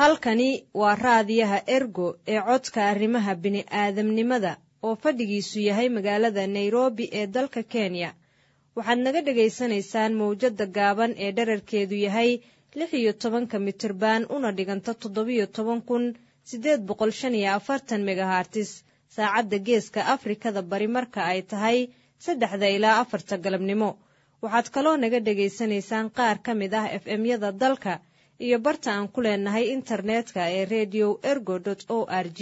halkani waa raadiyaha ergo ee codka arrimaha bini'aadamnimada oo fadhigiisu yahay magaalada nairobi ee dalka kenya waxaad naga dhegaysanaysaan mawjadda gaaban ee dherarkeedu yahay lix iyo tobanka mitirban una dhiganta toddobiyo toban kun siddeed boqol shan iyo afartan megahartis saacadda geeska afrikada bari marka ay tahay saddexda ilaa afarta galabnimo waxaad kaloo naga dhegaysanaysaan qaar ka mid ah f m-yada dalka iyo barta aan ku leenahay internetka ee redio ergo o r g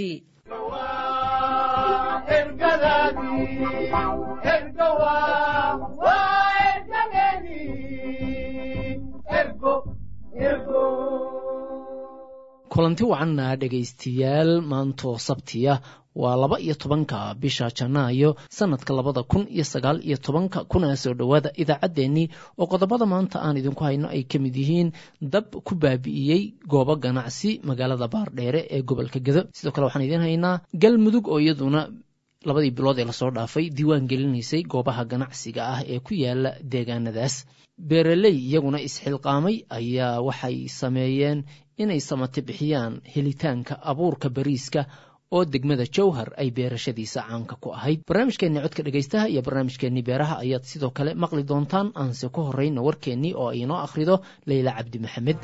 kulanti wacanna dhegaystayaal maantoo sabtiya waa laba iyo tobanka bisha janaayo sanadka labada kun iyo sagaal iyo tobanka kuna soo dhowaada idaacaddeenii oo qodobada maanta aan idinku hayno ay ka mid yihiin dab ku baabi'iyey goobo ganacsi magaalada baardheere ee gobolka gedo sidoo kale waxaan idiin haynaa galmudug oo iyaduna labadii bilood ee lasoo dhaafay diiwaan gelinaysay goobaha ganacsiga ah ee ku yaala deegaanadaas beeraley iyaguna isxilqaamay ayaa waxay sameeyeen inay samati bixiyaan helitaanka abuurka bariiska oo degmada jowhar ay beerashadiisa caanka ku ahayd barnaamijkeenni codka dhegaystaha iyo barnaamijkeenni beeraha ayaad sidoo kale maqli doontaan aanse ku horrayna warkeennii oo ay inoo akhrido leyla cabdi maxamed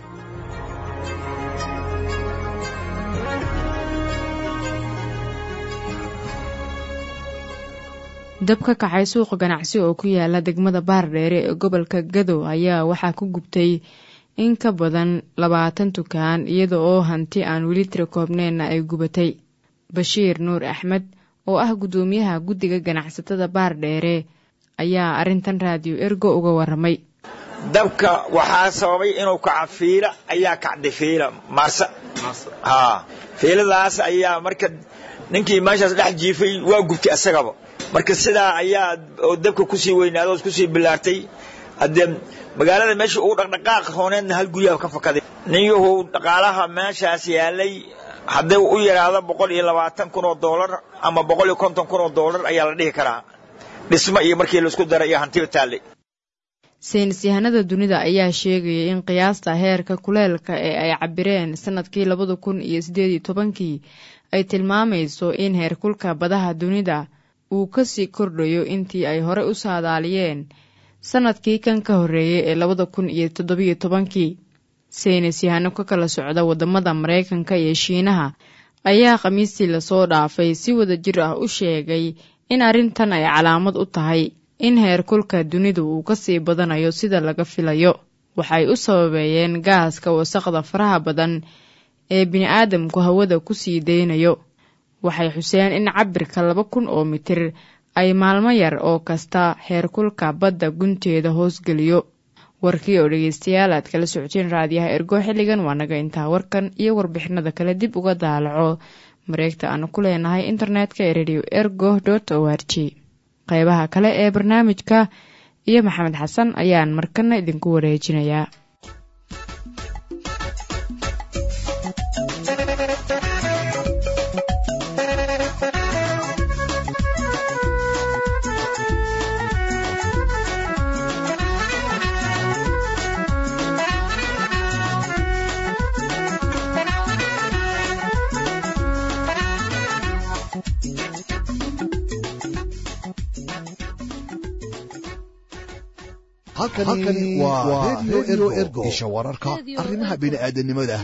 dab ka kacay suuqa ganacsi oo ku yaala degmada baardheere ee gobolka gadow ayaa waxaa ku gubtay in ka badan labaatan dukaan iyada oo hanti aan weli tira koobneenna ay gubatay bashiir nuur axmed oo ah guddoomiyaha guddiga ganacsatada baardheere ayaa arrintan raadiyo ergo uga warramay dabka waxaa sababay inuu kaca fiila ayaa kacday fiila maarsa haa fiiladaas ayaa marka ninkii meeshaas dhex jiifay waa gubtay asagaba marka sidaa ayaa oo dabka kusii weynaaday oo kusii bilaartay haddee magaalada meesha ugu dhaqdhaqaaq hooneedna hal guryaha ka fakaday ninyuhu dhaqaalaha meeshaas yaalay hadday u yaraado boqol iyo labaatan kun oo doolar ama boqol iyo konton kun oo doolar ayaa la dhihi karaa dhismo iyo markii laisku dara iyo hantiba taallay saynis yahanada dunida ayaa sheegaya in qiyaasta heerka kuleelka ee ay cabireen sanadkii labada kun iyo siddeed iyo tobankii ay tilmaamayso in heerkulka badaha dunida uu kasii kordhayo intii ay hore u saadaaliyeen sanadkii kan ka horreeyey ee labada kun iyo toddobiyo tobankii saynis yahano ka kala socda waddamada maraykanka iyo shiinaha ayaa khamiistii lasoo dhaafay si wada jir ah u sheegay in arrintan ay calaamad u tahay in heerkulka dunidu uu kasii badanayo sida laga filayo waxay u sababeeyeen gaaska wasaqda faraha badan ee bini-aadamku hawada kusii daynayo waxay xuseen in cabirka laba kun oo mitir ay maalmo yar oo kasta heerkulka badda gunteeda hoosgeliyo warkii oo dhegeystayaal aad kala socoteen raadiyaha ergo xilligan waa naga intaa warkan iyo warbixinada kale dib uga daalaco mareegta aanu ku leenahay internetka ee radio ergo dot o r g qeybaha kale ee barnaamijka iyo maxamed xasan ayaan markana idinku wareejinayaa halkani waa redio ergo isha wararka arrimaha bini'aadanimada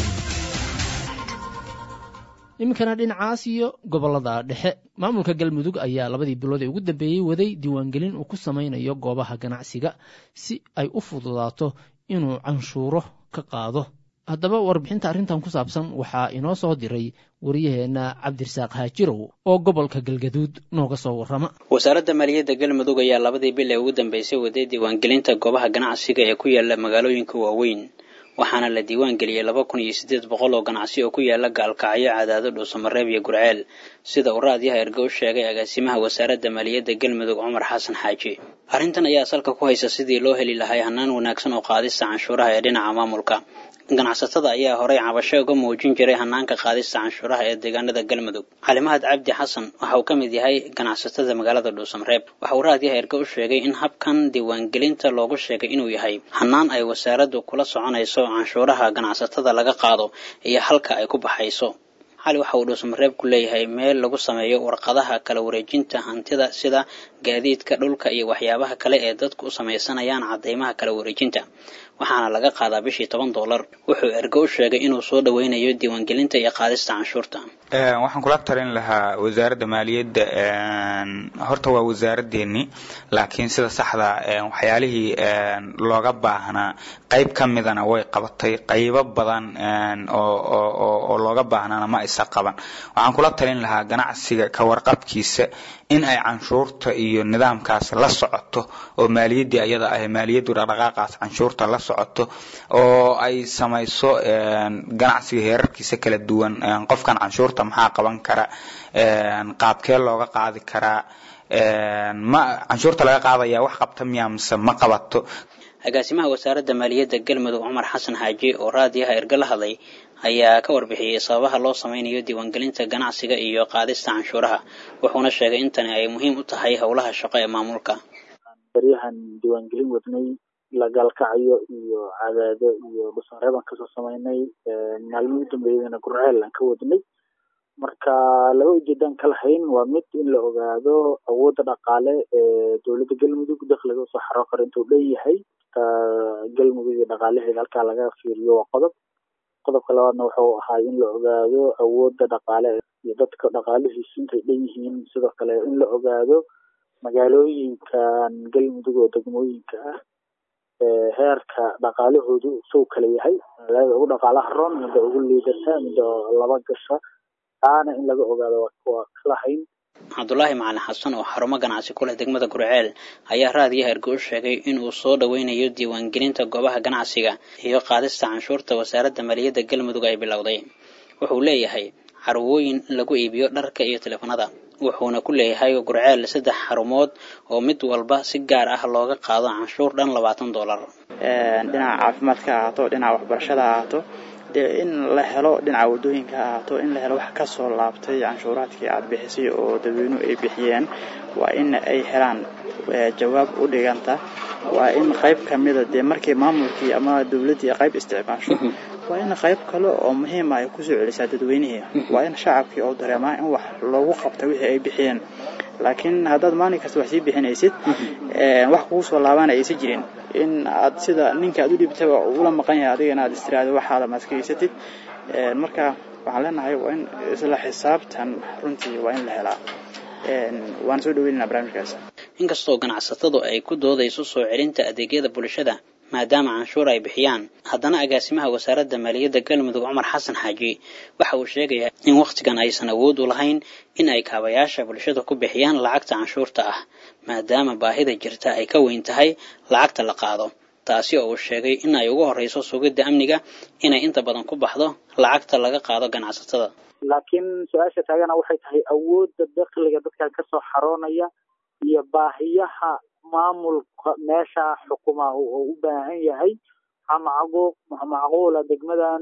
iminkana dhinacaas iyo gobolada dhexe maamulka galmudug ayaa labadii bilood ee ugu dambeeyey waday diiwaangelin uu ku samaynayo goobaha ganacsiga si ay u fududaato inuu canshuuro ka qaado haddaba warbixinta arrintan ku saabsan waxaa inoo soo diray wariyaheenna cabdirasaaq haajirow oo gobolka galgaduud nooga soo warrama wasaaradda maaliyadda galmudug ayaa labadii bil ee ugu dambeysay waday diiwaangelinta goobaha ganacsiga ee ku yaala magaalooyinka waaweyn waxaana la diiwaan geliyey laba kun iyo siddeed boqol oo ganacsi oo ku yaala gaalkacyo cadaado dhuusamareeb iyo gurceel sida uu raadiyaha erge u sheegay agaasimaha wasaaradda maaliyadda galmudug cumar xasan xaaji arrintan ayaa salka ku haysa sidii loo heli lahay hannaan wanaagsan oo qaadista canshuuraha ee dhinaca maamulka ganacsatada ayaa horey cabasho uga muujin jiray hanaanka qaadista canshuuraha ee deegaanada galmudug calimahad cabdi xasan waxa uu ka mid yahay ganacsatada magaalada dhuusamreeb waxa uu raadiyaha erge u sheegay in habkan diiwaangelinta loogu sheegay inuu yahay hanaan ay wasaaraddu kula soconayso canshuuraha ganacsatada laga qaado iyo halka ay ku baxayso cali waxa uu dhuusamareeb ku leeyahay meel lagu sameeyo warqadaha kala wareejinta hantida sida gaadiidka dhulka iyo waxyaabaha kale ee dadku u samaysanayaan cadeymaha kala wareejinta waxaana laga qaadaa bishii toban dollar wuxuu ergo u sheegay inuu soo dhoweynayo diiwaangelinta iyo qaadista canshuurta waxaan kula talin lahaa wasaaradda maaliyadda horta waa wasaaraddeennii laakiin sida saxda waxyaalihii looga baahnaa qayb ka midana way qabatay qaybo badan oo looga baahnaana ma isa qaban waxaan kula talin lahaa ganacsiga ka warqabkiisa in ay canshuurta iyo nidaamkaas la socoto oo maaliyaddii ayada ah maaliyaddu dhaqdhaqaaqaas canshuurta la socoto oo ay samayso ganacsiga heerarkiisa kala duwan qofkan canshuurta maxaa qaban kara qaabkee looga qaadi karaa ma canshuurta laga qaadaya wax qabta miyaa mise ma qabato agaasimaha wasaaradda maaliyadda galmudug cumar xasan xaaji oo raadiyaha erge la hadlay ayaa ka warbixiyey sababaha loo sameynayo diiwaangelinta ganacsiga iyo qaadista canshuuraha wuxuuna sheegay in tani ay muhiim u tahay howlaha shaqo ee maamulka baryahan diiwaangelin wadnay la gaalkacayo iyo cadaado iyo dhusanreeb aan kasoo sameynay maalmihii u dambeeyadana gurceel aan ka wadnay marka laba ujeedaan ka lahayn waa mid in la ogaado awoodda dhaqaale ee dowladda galmudug dakhliga usoo xaro karo intuu dheeyahay galmudug iyo dhaqaalaheeda halkaa laga fiiriyo waa qodob qodobka labaadna wuxuu ahaa in la ogaado awoodda dhaqaale iyo dadka dhaqaalihiisu intay dhan yihiin sidoo kale in la ogaado magaalooyinkan galmudug oo degmooyinka ah heerka dhaqaalahoodu suu kala yahay magaalada ugu dhaqaalaha roon midda ugu liidata midda laba gasha taana in laga ogaado waa kalahayn cabdulaahi macalin xasan oo xarumo ganacsi ku leh degmada gurceel ayaa raadiyaha erge u sheegay inuu soo dhoweynayo diiwaangelinta goobaha ganacsiga iyo qaadista canshuurta wasaaradda maaliyadda galmudug ay bilowday wuxuu leeyahay carwooyin lagu iibiyo dharka iyo teleefanada wuxuuna ku leeyahay gurceel saddex xarumood oo mid walba si gaar ah looga qaado canshuur dhan labaatan dollar dhinaca caafimaadka ha ahaato dhinaca waxbarashada ha ahaato dee in la helo dhinaca wadooyinka ha ahaato in la helo wax kasoo laabtay canshuuraadkii aada bixisay oo dadweynuhu ay bixiyeen waa in ay helaan jawaab u dhiganta waa in qayb kamida dee markii maamulkii ama dowladdii qayb isticmaasho waa in qayb kale oo muhiima ay kusoo celisaa dadweynihii waa in shacabkii oo dareemaa in wax loogu qabta wixii ay bixiyeen laakiin haddaad maalin kasta wax sii bixinaysid wax kugu soo laabana aysan jirin in aad sida ninka aad u dhibtaba ula maqan yahay adigana aad istiraado waxaada maaskaysatid marka waxaan leenahay waa in isla xisaabtan runtii waa in la helaa waan soo dhaweynana barnaamijkaas inkastoo ganacsatadu ay ku doodayso soo celinta adeegyada bulshada maadaama canshuur ay bixiyaan haddana agaasimaha wasaaradda maaliyadda galmudug cumar xasan xaaji waxa uu sheegayaa in wakhtigan aysan awood u lahayn in ay kaabayaasha bulshada ku bixiyaan lacagta canshuurta ah maadaama baahida jirta ay ka weyn tahay lacagta la qaado taasi oo uu sheegay in ay ugu horreyso sugidda amniga inay inta badan ku baxdo lacagta laga qaado ganacsatada laakiin su-aasha taagana waxay tahay awoodda dakhliga dadkan kasoo xaroonaya iyo baahiyaha maamulka meesha xukumaha oo u baahan yahay maxaa macquula degmadan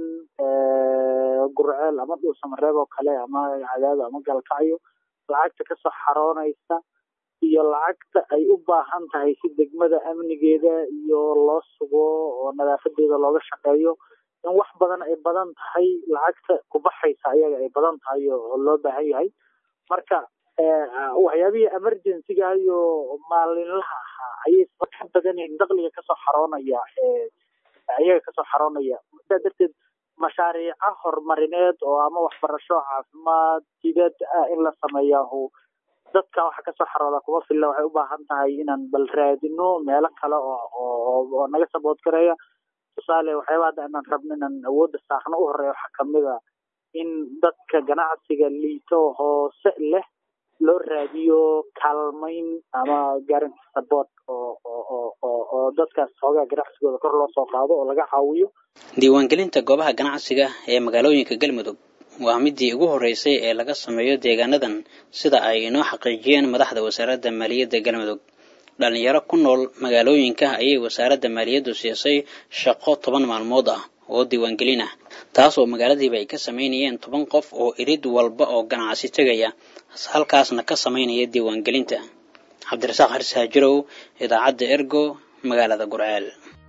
gurceel ama dhuusamareeb oo kale ama cadaado ama galkacyo lacagta kasoo xaroonaysa iyo lacagta ay u baahan tahay si degmada amnigeeda iyo loo sugo oo nadaafadeeda looga shaqeeyo in wax badan ay badan tahay lacagta kubaxaysa ayaga ay badan tahay oo loo baahan yahay marka waxyaabihii emergencyga iyo maalinlaha ahaa ayay ka badan yihiin dakhliga kasoo xaroonaya ayaga kasoo xaroonaya sidaa darteed mashaariica horumarineed oo ama waxbarasho caafimaad jidad ah in la sameeyahu dadka waxa kasoo xarooda kuma filla waxay u baahan tahay inaan bal raadino meelo kale oo oo naga sabood gareeya tusaale waxyaaba hadda inaan rabno inaan awoodda saarno u horeeya waxaa kamid a in dadka ganacsiga liito hoose leh loo raadiyo kaalmayn ama guarantee support oo oo oo oo dadkaas xoogaa ganacsigooda kor loo soo qaado oo laga caawiyo diiwaangelinta goobaha ganacsiga ee magaalooyinka galmudug waa midii ugu horreysay ee laga sameeyo deegaanadan sida ay inoo xaqiijiyeen madaxda wasaaradda maaliyadda galmudug dhalinyaro ku nool magaalooyinka ayay wasaaradda maaliyaddu siisay shaqo toban maalmood ah oo diiwaangelin ah taas oo magaaladiiba ay ka samaynayeen toban qof oo irid walba oo ganacsi tegaya halkaasna ka samaynaya diiwaangelinta cabdirasaaq harsaajirow idaacadda ergo magaalada gurceel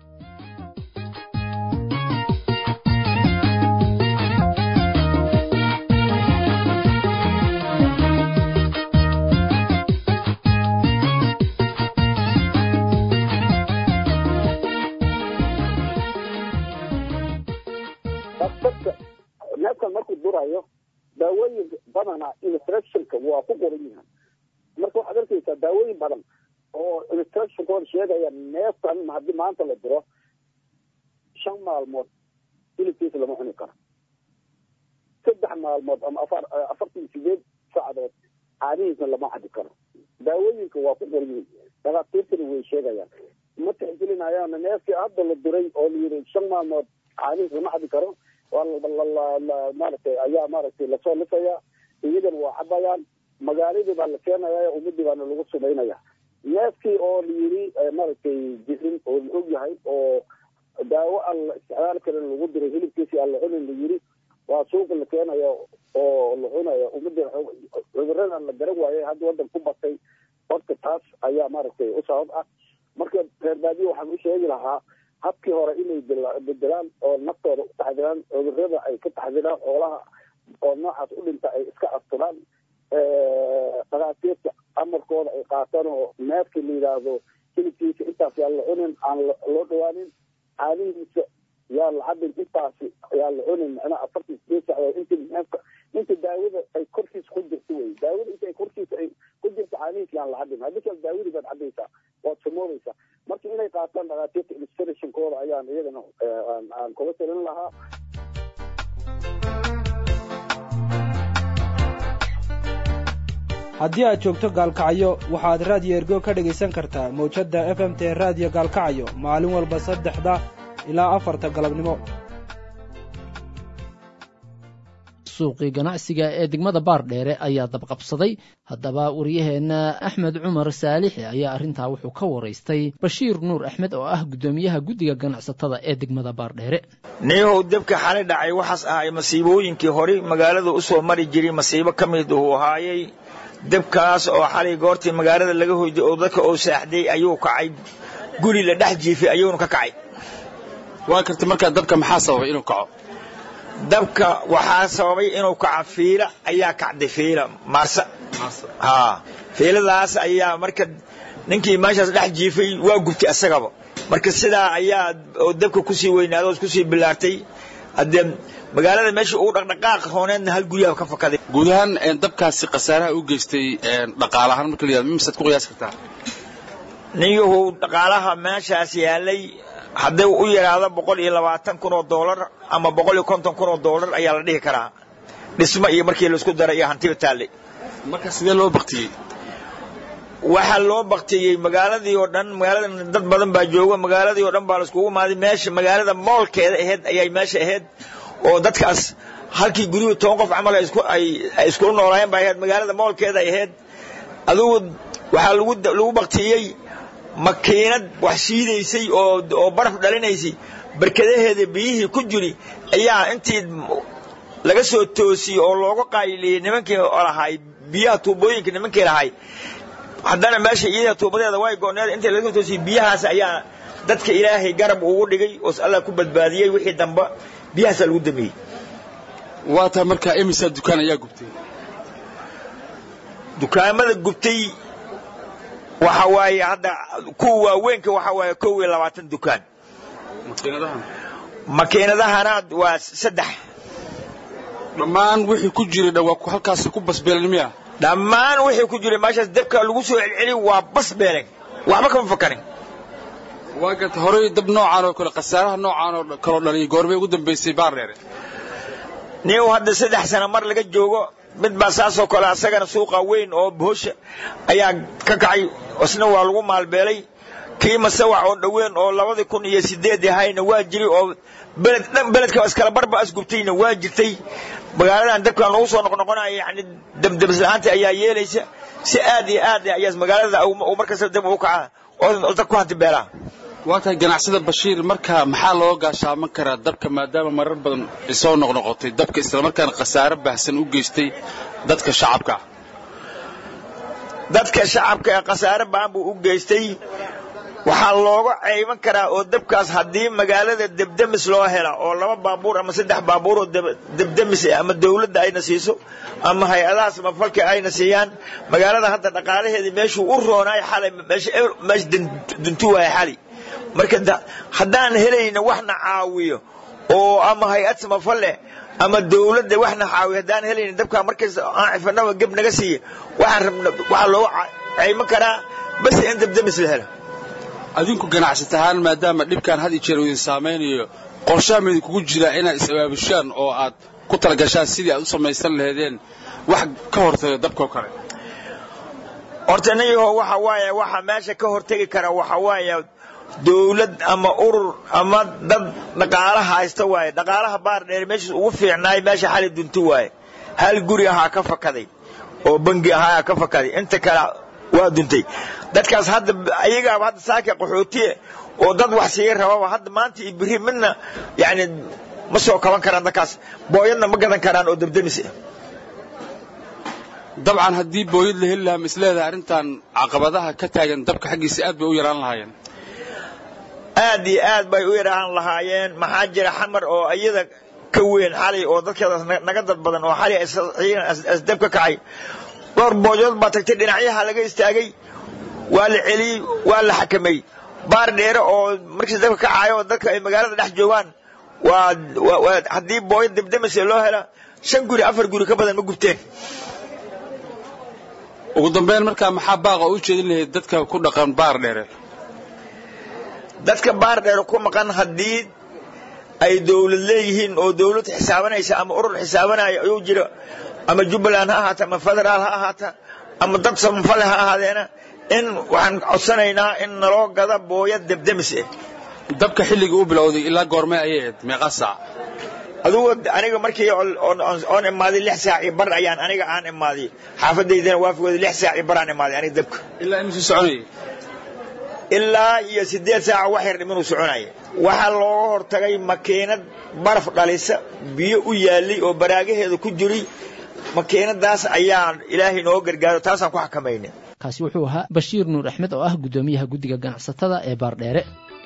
neefkan markuu durayo daawooyin badana instructionka waa ku qoran yihiin marka waxaad arkaysaa daawooyin badan oo instructionkooda sheegaya neefkan haddii maanta la duro shan maalmood hilibkiisa lama cuni karo saddex maalmood ama afar afartan sideed saacadood caanihiisna lama cabi karo daawooyinka waa ku qoran yihiin dhakhaatiirtana way sheegayaan ma tixgelinayaan neefkii hadda la duray oo la yidhi shan maalmood caanihiis lama cabi karo waa maaragtay ayaa maaragtay lasoo lisaya iyagana waa cabayaan magaaladii baa la keenaya ummadii baana lagu sumaynaya neefkii oo la yiri maaragtay jirin oo la og yahay oo daawo aan la isticmaali karin lagu diray hilibkiisi aan la cunin la yiri waa suuqa la keenaya oo la cunaya ummadii cuduradan la garan waayay hadda wadan ku batay horta taas ayaa maaragtay u sabab ah marka reer baadiye waxaan u sheegi lahaa habkii hore inay bedelaan oo naftooda u taxdiraan cudurada ay ka taxdiraan xoolaha oo noocaas u dhinta ay iska asturaan dhakhaatiirta amarkooda ay qaataan oo neefkii la yidhaahdo hilibkiisa intaas yaa la cunin aan loo dhawaanin caanihiisa yaa la cabin intaasi yaa la cunin macnaha afartan sideed sacdood inti neefka inta daawada ay korkiisa ku jirto wey daawada inta ay korkiisa ay ku jirto caanihiisa yaan la cabin haddii kale daawadii baad cabaysaa waad samoodaysaa marka inay qaataan dhakhaatiirta illustrationkooda ayaan iyagana aan kula talin lahaa haddii aad joogto gaalkacyo waxaad raadiyo ergo ka dhegaysan kartaa mawjadda f m t raadiyo gaalkacyo maalin walba saddexda ilaa afarta galabnimo suuqii ganacsiga ee degmada baardheere ayaa dabqabsaday haddaba waryaheenna axmed cumar saalixi ayaa arrintaa wuxuu ka waraystay bashiir nuur axmed oo ah guddoomiyaha guddiga ganacsatada ee degmada baardheere niyahow debka xali dhacay waxaas ahay masiibooyinkii horey magaalada u soo mari jiray masiibo ka mid uu ahaayey debkaas oo xalay goortii magaalada laga hoyday oo dadka oo saaxday ayuu kacay guri la dhex jiifay ayuuna ka kacay waa karta markaa dabka maxaa sababay inuu kaco dabka waxaa sababay inuu kaco fiila ayaa kacday fiila maarsa haa fiiladaas ayaa marka ninkii meeshaas dhex jiifay waa gubtay asagaba marka sidaa ayaa oo dabka kusii weynaaday oo kusii bilaartay haddee magaalada meesha uu dhaqdhaqaaq hooneedna hal guryaha ka fakaday guud ahaan dabkaasi khasaaraha u geystay dhaqaalahaan marka la yihahdo misaad ku qiyaasi kartaa niyahu dhaqaalaha meeshaas yaalay hadday u yaraado boqol iyo labaatan kun oo doolar ama boqol iyo konton kun oo doolar ayaa la dhihi karaa dhismo iyo markii laisku daray iyo hantiba taallay marka sidee loo baktiyey waxaa loo baktiyey magaaladii oo dhan magaalada dad badan baa jooga magaaladii oo dhan baa laiskugu imaaday meesha magaalada moolkeeda ahayd ayay meesha ahayd oo dadkaas halkii guriyuhu toban qof camal ay iskula noolaayeen baa ahayd magaalada moolkeeda ay ahayd adugu waxaa lagu lagu baktiyey makiinad wax shiidaysay oo oo baraf dhalinaysay barkadaheeda biyihii ku jiri ayaa intii laga soo toosiyey oo looga qayliyey nimankii lahay biyaha tuubooyinka nimankii lahay haddana meesha iyada tuubadeeda way go'need intii laga soo toosiyey biyahaas ayaa dadka ilaahay garab ugu dhigay oo allah ku badbaadiyey wixii dambe biyahaasaa lagu damiyey waa tahay markaa imisa dukaan ayaa gubtay dukaamada gubtay waxa waaye hadda kuwa waaweynka waxa waaye kow iyo labaatan dukaan makiinadahana waa saddex dhammaan wixii ku jiray dhawaa halkaasi ku basbeelen miya dhammaan wixii ku jiray meeshaas dabka lagu soo celceli waa basbeelen waxba kama fakarin waa garta horey dab noocaan oo kale khasaaraha noocaan oo kaloo dhaliyay goormay ugu dambaysay baardheere nin hadda saddex sano mar laga joogo mid baa saasoo kale asagana suuqa weyn oo bohosha ayaa ka kacay isna waa lagu maalbeelay kii masawac oo dhoweyn oo labadii kun iyo sideed ahayna waa jiri oo beled dhan beledka iskala barba asgubtayna waa jirtay magaaladan dabkan lagu soo noqnoqonaya yani dabdabislahaanta ayaa yeelaysa si aad iyo aad ayaa magaalada uu markasta dab u kaca oo dad ku hanti beelaa waa tahay ganacsada bashiir marka maxaa loo gaashaaman karaa dabka maadaama marar badan isoo noqnoqotay dabka islamarkaana khasaare baahsan u geystay dadka shacabka dadka shacabka ee khasaare baan buu u geystay waxaa looga ceyban karaa oo dabkaas haddii magaalada debdemis loo hela oo laba baabuur ama saddex baabuur oo debdemis ah ama dawladda ayna siiso ama hay-adaha samafalka ayna siiyaan magaalada hadda dhaqaalaheedii meeshuu u roonaay xalay meesha duntu waaya xali marka haddaan helayna waxna caawiyo oo ama hay-ad samafal leh ama dawladda waxna caawiyo haddaan helayna dabkaa markays aan cifanaba geb naga siiya waxaan rabna waxaa looga ceyban karaa bas in debdemis la helo adinku ganacsat ahaan maadaama dhibkan had iyo jeer idin saamaynayo qorshaha ma idinkugu jiraa inaad is-abaabushaan oo aad ku talagashaan sidii aad u samaysan laheedeen wax ka hortaga dabkao kale horta niyaho waxa waaye waxa meesha ka hortegi kara waxa waaye dawlad ama urur ama dad dhaqaala haysta waaye dhaqaalaha baar dheer meeshiis ugu fiicnaay meesha xali dunti waaye hal guri ahaa ka fakaday oo bangi ahaa ka fakaday inta kale waa duntay dadkaas hadda ayagaaba hadda saaka qaxootiye oo dad wax sii rababa hadda maanta iyo biri midna yani ma soo kaban karaan dadkaas booyadna ma gadan karaan oo debdemis ah dabcan haddii booyad la heli lahaa misleedahay arrintan caqabadaha ka taagan dabka xaggiisa aad bay u yaraan lahaayeen aad iyo aad bay u yaraan lahaayeen maxaa jira xamar oo iyada ka weyn xalay oo dadkeedaas naga dad badan oo xalay asdab ka kacay dhowr booyood baa tagtay dhinacyaha laga istaagay waa la celiyey waa la xakamay baar dheere oo markiis dabka kacaayo oo dadka ay magaalada dhex joogaan waa haddii booyad debdemise loo hela shan guri afar guri ka badan ma gubteen ugu dambeyn markaa maxaa baaqa u jeedin lahayd dadka ku dhaqan baar dheere dadka baar dheere ku maqan haddii ay dawlad leeyihiin oo dawlad xisaabanaysa ama urur xisaabanaya ayuu jiro ama jubbaland ha ahaata ama federaal ha ahaata ama dad samafale ha ahaadeena in waxaan codsanaynaa in naloo gada booyad debdemis ah dabka xilligii u bilowday ilaa goormee ayay ahayd meeqa saac adugu aniga markii oon imaaday lix saac iyo bar ayaan aniga aan imaaday xaafadaydana waafigooda lix saac iyo bar aan imaaday aniga dabka ilaa imisuu soconayay ilaa iyo siddeed saaca wax yar dhiminuu soconaya waxaa looga hortagay makiinad baraf dhalisa biyo u yaallay oo baraagaheeda ku jiray makiinadaas ayaa ilaahay noo gargaaro taasaan ku xakamayna kaasi wuxuu ahaa bashiir nuur axmed oo ah guddoomiyaha guddiga ganacsatada ee baardheere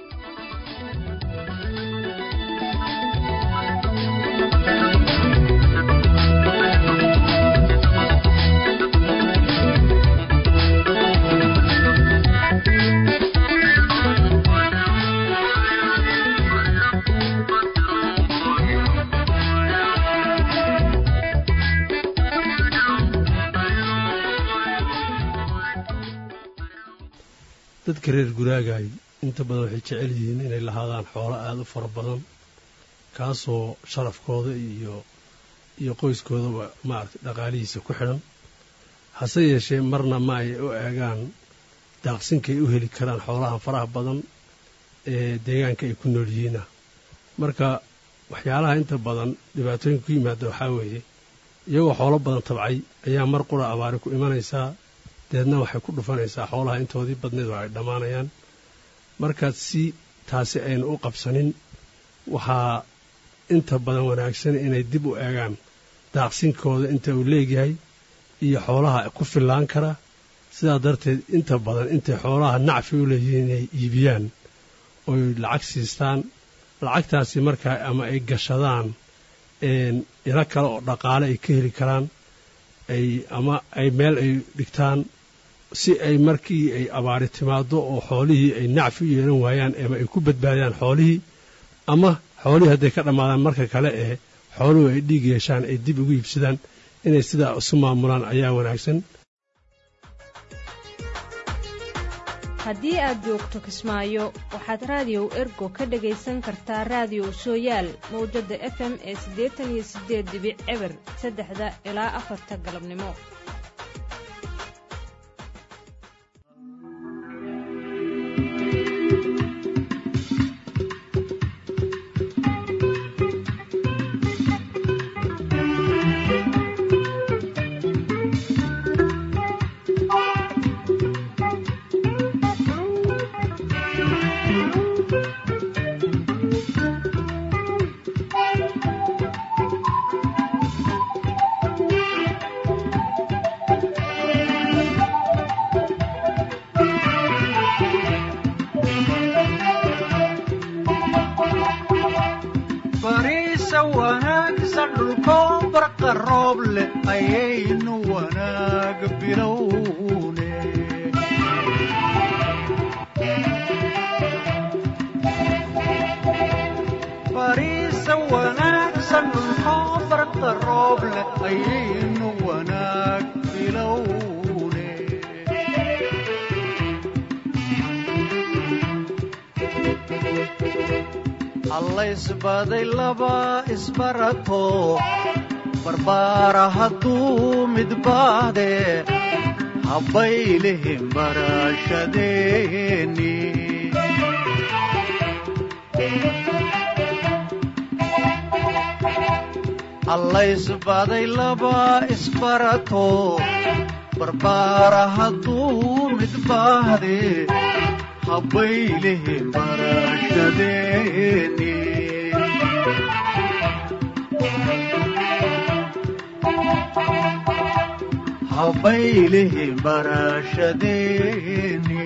dadka reer guraagaay inta badan waxay jecel yihiin inay lahaadaan xoolo aada u fara badan kaasoo sharafkooda iyo iyo qoyskoodaba maaragtay dhaqaalihiisa ku xidhan hase yeeshee marna ma ay u eegaan daaqsinkay u heli karaan xoolahan faraha badan ee deegaanka ay ku nool yihiina marka waxyaalaha inta badan dhibaatooyinka ku yimaada waxaa weeye iyagoo xoolo badan tabcay ayaa mar qura abaari ku imanaysaa deedna waxay ku dhufanaysaa xoolaha intoodii badneed oo ay dhammaanayaan markaad si taasi aynu u qabsanin waxaa inta badan wanaagsan inay dib u eegaan daaqsinkooda inta uu leegyahay iyo xoolaha ku fillaan kara sidaa darteed inta badan intay xoolaha nacfi u leeyihiin inay iibiyaan oy lacag siistaan lacagtaasi markaa ama ay gashadaan ilo kale oo dhaqaale ay ka heli karaan ay ama ay meel ay dhigtaan si ay markii ay abaari timaado oo xoolihii ay nacfi u yeelan waayaan ama ay ku badbaadiyaan xoolihii ama xoolihii hadday ka dhammaadaan marka kale ee xooluhu ay dhiig yeeshaan ay dib ugu iibsadaan inay sidaa isu maamulaan ayaa wanaagsan haddii aad joogto kismaayo waxaad raadiyow ergo ka dhagaysan kartaa raadiyow sooyaal mawjadda f m ee siddeetan iyo siddeed dibic eber saddexda ilaa afarta galabnimo rooble ayaynu wanaag bilowne bariisa wanaagsan dhulkoo barta rooble ayaynu wanaag bilowne allaysbaday laba isbarato barbaara hadduu midbaade habbaylihin barashadeeni allaysbaday laba isbarato barbaara hadduu midbaade habbaylihin barashadeeni habbaylihin barashadeeni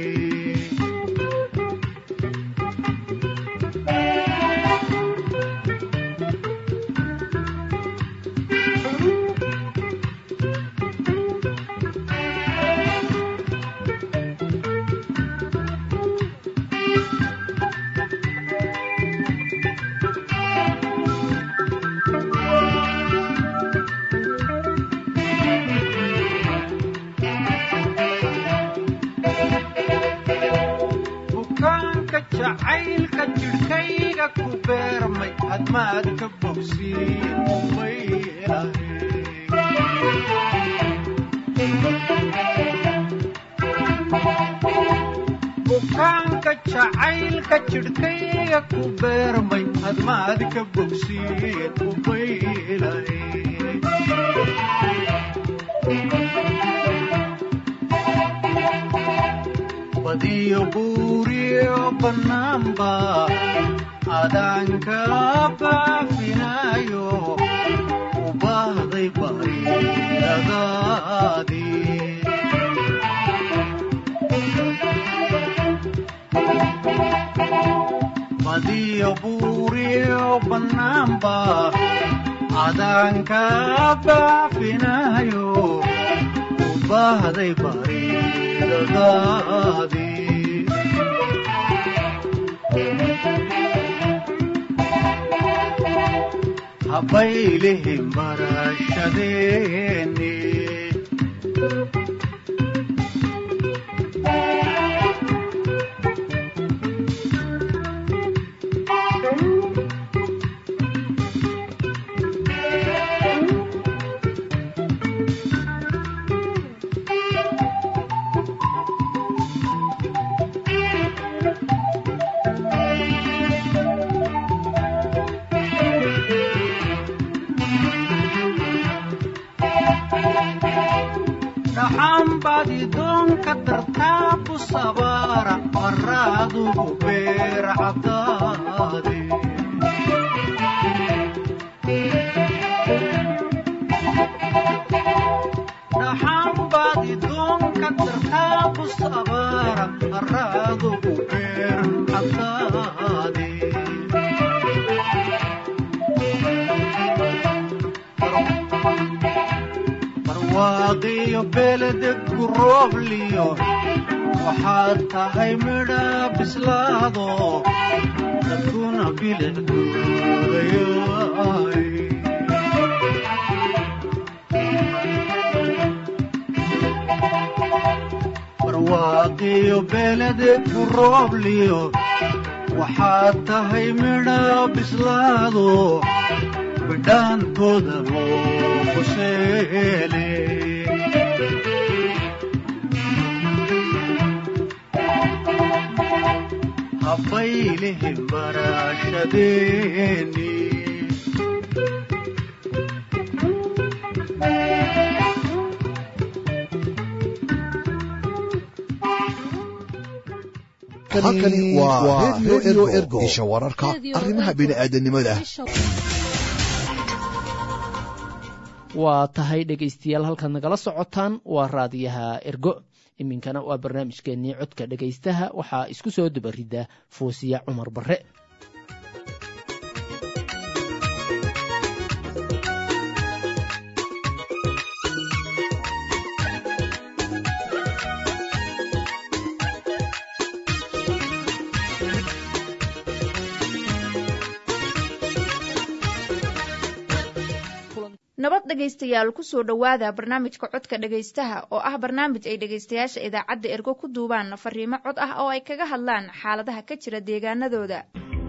bukaanka jacaylka jidhkayga ku beermay hadmaad ka bogsiin umay bukaanka jacaylka jidhkayga ku beermay hadmaad ka bogsiin umay badiyo buuriyo bannaanba adaanka baafinayo u baahday bariladaadii badiyo buuriyo bannaanba adaanka baafinayo u baahday bariladaadii habbaylihin barashadeeni dhaxaan baadi doonka dartaa ku sabaara qaraadugu beer cadaade dhaxaan baadi doonka dartaa ku sabaara qaraadugu beer cadaade barwaaqiyo beledegku roobliyo waxaad tahay midha bislaado dadkuna bilicdoodayaay barwaaqiyo beledegku roobliyo waxaad tahay midha bislaado bidhaankooda loo quseele habbaylihin barashadeeni halkani waa radio ergo isha wararka arrimaha bini'aadanimada waa tahay dhegaystayaal halkaad nagala socotaan waa raadiyaha ergo iminkana waa barnaamijkeennii codka dhegaystaha waxaa isku soo dubarida foosiya cumar barre dhegaystayaal kusoo dhowaada barnaamijka codka dhegaystaha oo ah barnaamij ay dhegaystayaasha idaacadda ergo ku duubaan fariimo cod ah oo ay kaga hadlaan xaaladaha ka jira deegaanadooda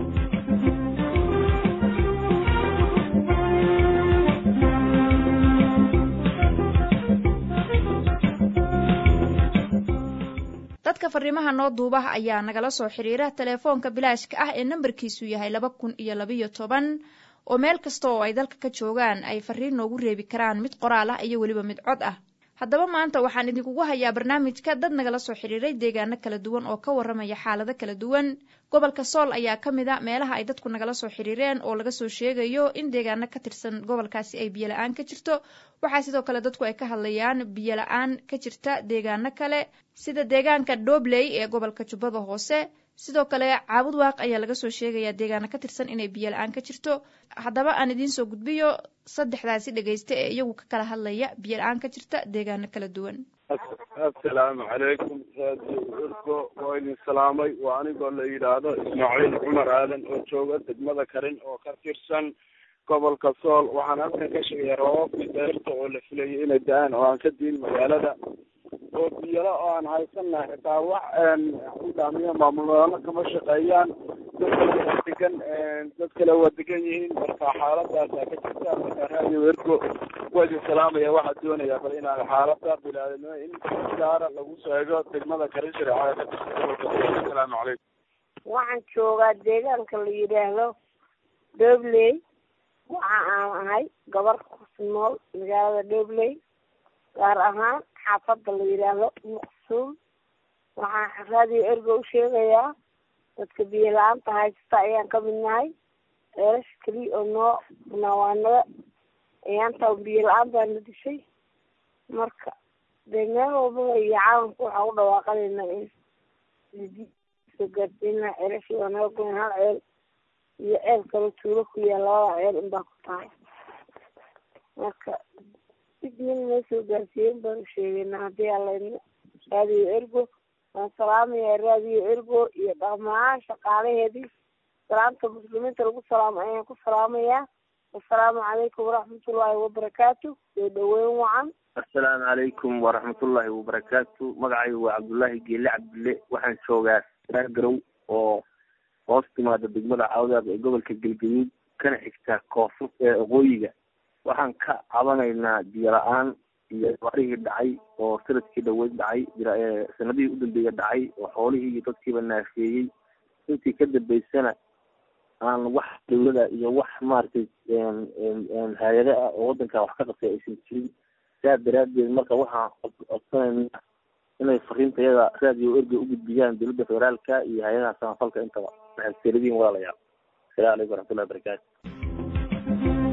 dadka fariimaha noo duuba ayaa nagala soo xiriira telefoonka bilaashka ah ee nambarkiisu yahay laba kun iyo labayo toban oo meel kasta oo ay dalka ka joogaan ay fariin noogu reebi karaan mid qoraal ah iyo weliba mid cod ah haddaba maanta waxaan idinkugu hayaa barnaamijka dad nagala soo xiriiray deegaano kala duwan oo ka warramaya xaalado kala duwan gobolka sool ayaa ka mid a meelaha ay dadku nagala soo xiriireen oo laga soo sheegayo in deegaano ka tirsan gobolkaasi ay biyo la-aan ka jirto waxaa sidoo kale dadku ay ka hadlayaan biyo la-aan ka jirta deegaano kale sida deegaanka dhobley ee gobolka jubbada hoose sidoo kale caabud waaq ayaa laga soo sheegayaa deegaano ka tirsan inay biyo la-aan ka jirto haddaba aan idiin soo gudbiyo saddexdaasi dhegaysta ee iyagu ka kala hadlaya biyo la-aan ka jirta deegaano kala duwan assalaamu calaykum raadiyo urgo waa idin salaamay waa anigoo la yidhaahdo ismaaciil cumar aadan oo jooga degmada karin oo ka tirsan gobolka sool waxaan halkan ka sheegaya roobabkii deerta oo la filayay inay da-aan oo aan ka diin magaalada oo biyalo oo aan haysanahay xitaa wax udaamiya maamulnimo kama shaqeeyaan dad kale waa degan dad kale waa degan yihiin marka xaaladaasaa ka jirta marka raadiyo ergo waa idin salaamaya waxaa doonaya bal inaan xaalada bilaadnimo in gaara lagu sheego degmada karin shareecada ka tirsan gobolka sool asalaamu calaykum waxaan joogaa deegaanka la yidhaahdo dobley waxa aan ahay gabar ku nool magaalada dobley gaar ahaan xaafadda la yidhaahdo muqsuum waxaan raadiyo ergo u sheegayaa dadka biyo la-aanta haysata ayaan ka mid nahay eelash keliya oo noo naawaanada ayaantaa biyo la-aan baa na dishay marka dee meel walbaba iyo caalamka waxaa u dhawaaqanayna in soo gaarsiinaa ceelashii waa naga goyn hal ceel iyo ceel kale tuulo ku yaal labada ceel inbaa ku tahay marka sidin noo soo gaarsiiyen baanu sheegeynaa haddii alayna raadiyo ergo waan salaamayaa raadiyo ergo iyo dhammaan shaqaalaheedii salaamta muslimiinta lagu salaamo ayaan ku salaamayaa assalaamu calaykum waraxmatullaahi wabarakaatu soo dhaweyn wacan assalaamu calaykum waraxmatullaahi wabarakaatu magacaygu waa cabdullaahi geele cabdille waxaan joogaa saagarow oo hoos timaada degmada cawdaad ee gobolka galgaduud kana xigta koonfur ee aqooyiga waxaan ka cabanaynaa biyo la-aan iyo abaarihii dhacay oo sanadkii dhaweyd dhacay sanadihii u dambeeya dhacay oo xoolihii iyo dadkiiba naafeeyey intii ka dambeysana aan wax dawlada iyo wax maaragtay hay-ado ah oo wadanka wax ka qabtay aysan jirin saa daraadeed marka waxaan codsanaynaa inay fariintayada raadiyo erga u gudbiyaan dowladda federaalka iyo hay-adaha samafalka intaba waxay seeladiin walaalayaal asalamu calaykum waraxmatullahi wabarakaatu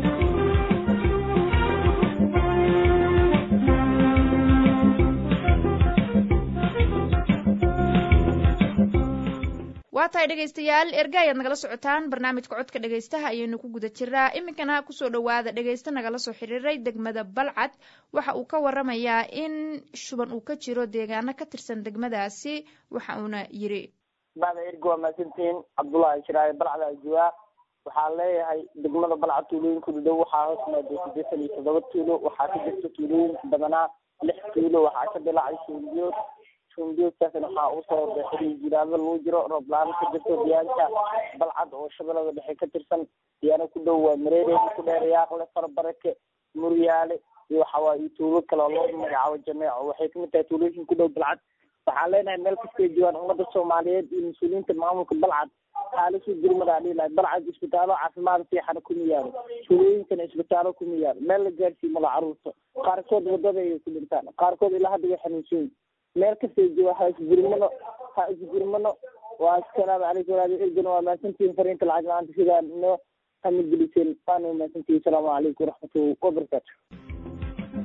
waa tahay dhegaystayaal erga ayaad nagala socotaan barnaamijka codka dhegaystaha ayaynu ku guda jiraa iminkana kusoo dhowaada dhegaysta nagala soo xiriiray degmada balcad waxa uu ka waramayaa in shuban uu ka jiro deegaano ka tirsan degmadaasi waxa uuna yiri bacda ergo waa mahadsantihiin cabdullaahi shiraaye balcda ajuwaa waxaa leeyahay degmada balcad tuulooyinkuda dhow waxaa hoos maaday siddeetan iyo toddoba tuulo waxaa ka jirta tuulooyinka badanaa lix tuulo waxaa ka dilacay shuunbiyood shuunbiyoodkaasna waxaa usoo baxay jiraado lagu jiro roob la-aan ka jirto deegaanka balcad oo shabeellada dhexe ka tirsan deegaano ku dhow waa mareereedi ku dheer yaaqle farabarake muryaale iyo waxawaa iyo tuulo kale oo loo magacaabo jameeco waxay kamid tahay tuulooyinka ku dhow balcad waxaan leenahay meel kastay joogaan ummadda soomaaliyeed iyo mas-uuliyiinta maamulka balcad xaalisuu gurmadaa dhihi lahay balcad isbitaallo caafimaad fiixana kuma yaalo tuulooyinkana isbitaallo kuma yaalo meel la gaarsiiyo mala caruurta qaarkood wadada ayay ku dhintaan qaarkood ilaa hadda way xanuunsan meel kastay joogaan ha isgurmano ha isgurmano waa assalaamu calaykum walaali ergana waa mahadsantihiin fariinta lacag la-aanta sidaa noo hamigeliseen waana mahadsantihiin asalaamu calaykum waraxmatullahi wabarakaatu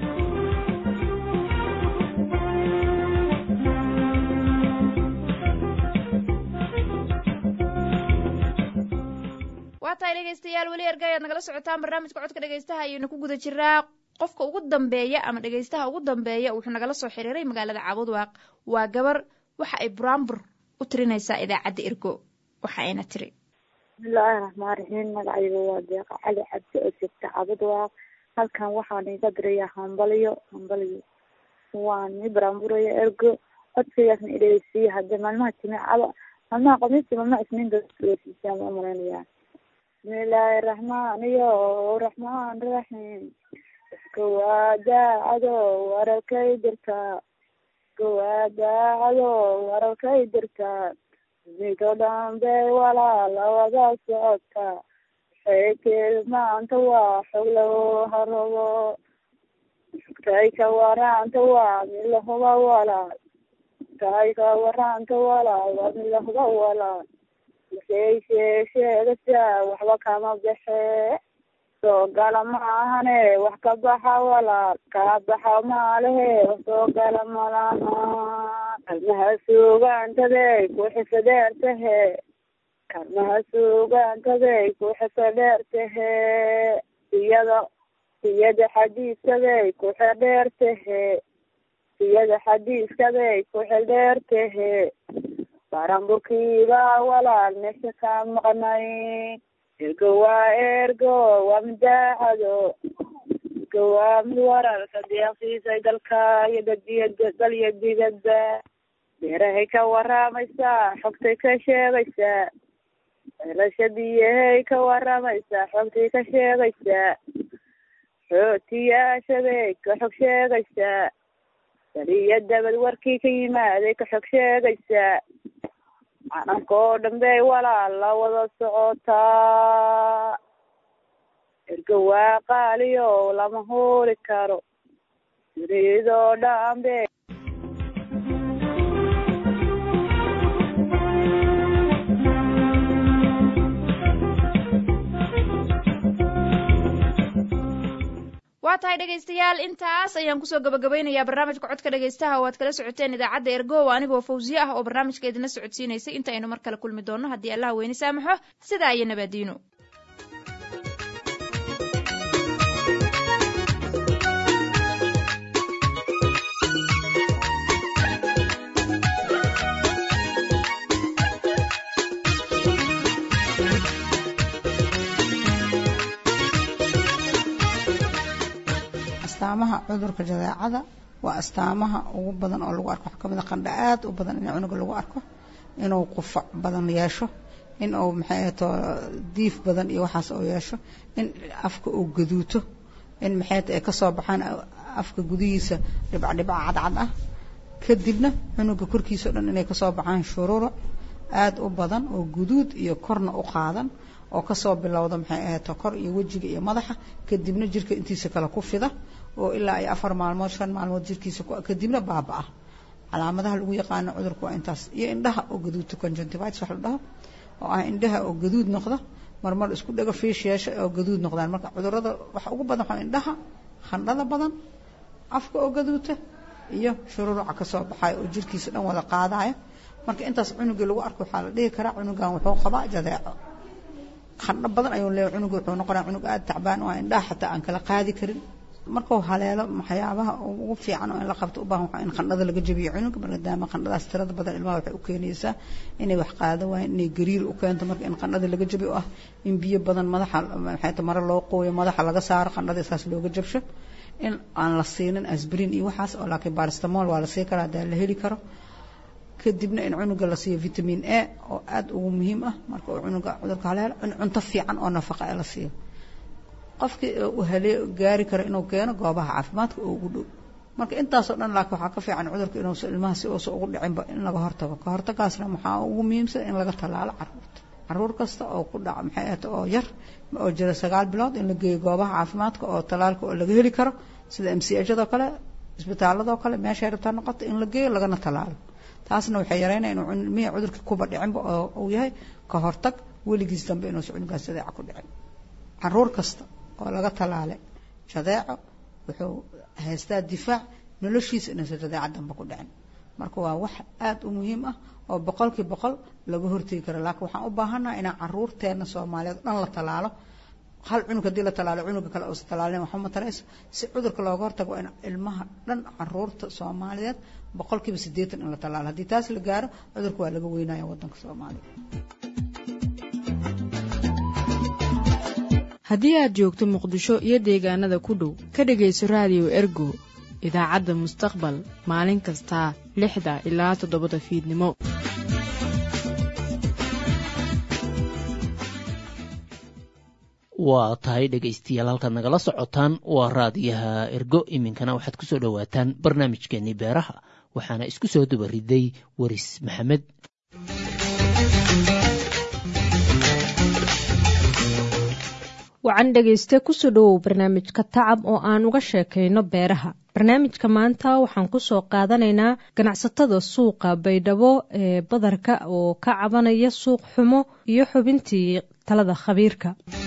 waa tahay dhegaystayaal weli erga ayaad nagala socotaan barnaamijka codka dhegaystaha ayaynu ku guda jiraa qofka ugu dambeeya ama dhegaystaha ugu dambeeya wuxuu nagala soo xiriiray magaalada caabudwaaq waa gabar waxa ay buraanbur u tirinaysaa idaacadda ergo waxa ayna tiri bismillaahi raxmaan raxiim magacayga waa deeqa cali cabdi oo joogta caabudwaaq halkan waxaan iga diraya hambalyo hambalyo waan i baraanburaya ergo codkaygaasna idhegeysiiya hadde maalmaha jimicada maalmaha khamiista maalmaha isniinta dhegeysiisaan ma umaleynaya bismillaahi raxmaaniyo raxmaan raxiim iska waa daacado wararkay dirtaa iska waa daacado wararkay dirtaa midoo dhan bay walaala wada socotaa waxay maanta waa xog lagu harabo tay ka waraanta waa mid lahuba walaal tay ka waraanta walaal waa mid lahuba walaal waxay sheesheegaysaa waxba kama baxee soo gala maahane wax ka baxa walaal kaa baxa maalehe wax soo gala malaha kalmaha suugaantaday ku xisadheer tahe kalmaha suugaantaday ku xisadheer tahe iyada iyada xadiiskaday ku xidheer tahe iyada xadiiskaday ku xidheer tahe baranburkiiba walaal meesha ka maqnay ergo waa ergo waa midaacado ergo waa mid wararka deeqsiisay dalka iyo dadiya dal iyo dibadba beerahay ka waraamaysaa xogtay ka sheegaysaa ceelasha biyahay ka waraamaysaa xogtay ka sheegaysaa xootiyaashaday ka xog sheegaysaa baliyo dabad warkii ka yimaaday ka xog sheegaysaa calanka oo dhan bay walaal la wada socotaa ergo waa qaaliyo lama huuri karo dunidoo dhan bay waa tahay dhegaystayaal intaas ayaan kusoo gabagabaynayaa barnaamijka codka dhegaystaha oo aad kala socoteen idaacadda ergow anigoo fawsiye ah oo barnaamijka idinla socodsiinaysay inta aynu mar kale kulmi doonno haddii allaha weyne saamaxo sidaa iyo nabaadiino astaamaha cudurka jadeecada waa astaamaha ugu badan oo lagu arko waxaa kamid a qandha aad u badan in cunuga lagu arko inuu qufac badan yeesho in uu maxay ahato diif badan iyo waxaas oo yeesho in afka uu gaduuto in maxay ay kasoo baxaan afka gudihiisa dhibca dhibca cadcad ah kadibna cunuga korkiisa o dhan inay kasoo baxaan shuruuro aad u badan oo guduud iyo korna u qaadan oo kasoo bilowda maxay ahato kor iyo wejiga iyo madaxa kadibna jirka intiisa kale ku fida oo ilaa ay afar maalmood shan maalmood jirkiisa kadibna baaba-a calaamadaha lagu yaqaano cudurka waa intaas iyo indhaha oo gaduudta conjunctivitis wax la dhaho oo ah indhaha oo gaduud noqda marmar isku dhago fiish yeesha oo gaduud noqdaan marka cudurada waxa ugu badan waxaa indhaha khandhada badan afka oo gaduuta iyo shururuca kasoo baxayo oo jirkiisa dhan wada qaadaya marka intaas cunugii lagu arko waxaa la dhihi karaa cunugan wuxuu qabaa jadeeco khandho badan ayuu leeyahay cunuga wuxuu noqonaya cunug aada tacbaan oo indhaha xataa aan kala qaadi karin markuu haleelo waxyaabaha ugu fiican oo in la qabto u baahan waxaa in khandhada laga jabiyo cunuga maadaama khandhadaas tirada badan ilmaha waxay u keenaysaa inay wax qaado waayeen inay gariir u keento marka in khandhada laga jabiyo oo ah in biyo badan madaxa maxay ta mare loo qooyo madaxa laga saaro khandhada isaas looga jabsho in aan la siinin asbrin iyo waxaas oo laakiin baristamol waa la sii karaa hadaa la heli karo kadibna in cunuga la siiyo vitamin a oo aada ugu muhiim ah marka uu cunuga cudurka haleelo in cunto fiican oo nafaqa ee la siiyo qofkii uu halee gaari karo inuu keeno goobaha caafimaadka oo ugu dhow marka intaasoo dhan laakiin waxaa ka fiican cudurka inuusa ilmaha si uusa ugu dhicinba in laga hortago ka hortagaasna waxaa ugu muhiimsan in laga tallaalo caruurta caruur kasta oo ku dhaca maxay ahata oo yar oo jira sagaal bilood in la geeyo goobaha caafimaadka oo tallaalka oo laga heli karo sida m c hado kale isbitaaladoo kale meeshay rabtaa noqoto in la geeyo lagana tallaalo taasna waxay yareynaya inuu ilmihii cudurka kuba dhicinba oo uu yahay ka hortag weligiis dambe inuusa cunugaas jadeeca ku dhicin caruur kasta oo laga tallaale jadeeco wuxuu haystaa difaac noloshiisa inuusa jadeeca dambe ku dhicin marka waa wax aada u muhiim ah oo boqolkii boqol laga hortegi karo laakiin waxaan u baahannaha inaan caruurteena soomaaliyeed dhan la tallaalo hal cunug haddii la tallaalo cunuga kale uusa tallaalin waxba matarayso si cudurka looga hortago in ilmaha dhan caruurta soomaaliyeed boqolkiiba siddeetan in la tallaalo haddii taas la gaaro cudurka waa laga weynaya waddanka soomaaliya haddii aad joogto muqdisho iyo deegaanada ku dhow ka dhegayso raadiyo ergo idaacadda mustaqbal maalin kasta lixda ilaa toddobada fiidnimo waa tahay dhegaystayaal halkaad nagala socotaan waa raadiyaha ergo iminkana waxaad ku soo dhowaataan barnaamijkeenii beeraha waxaana isku soo dubariday waris maxamed wacan dhegayste kusoo dhowow barnaamijka tacab oo aan uga sheekayno beeraha barnaamijka maanta waxaan kusoo qaadanaynaa ganacsatada suuqa baydhabo ee badarka oo ka cabanaya suuq xumo iyo xubintii talada khabiirka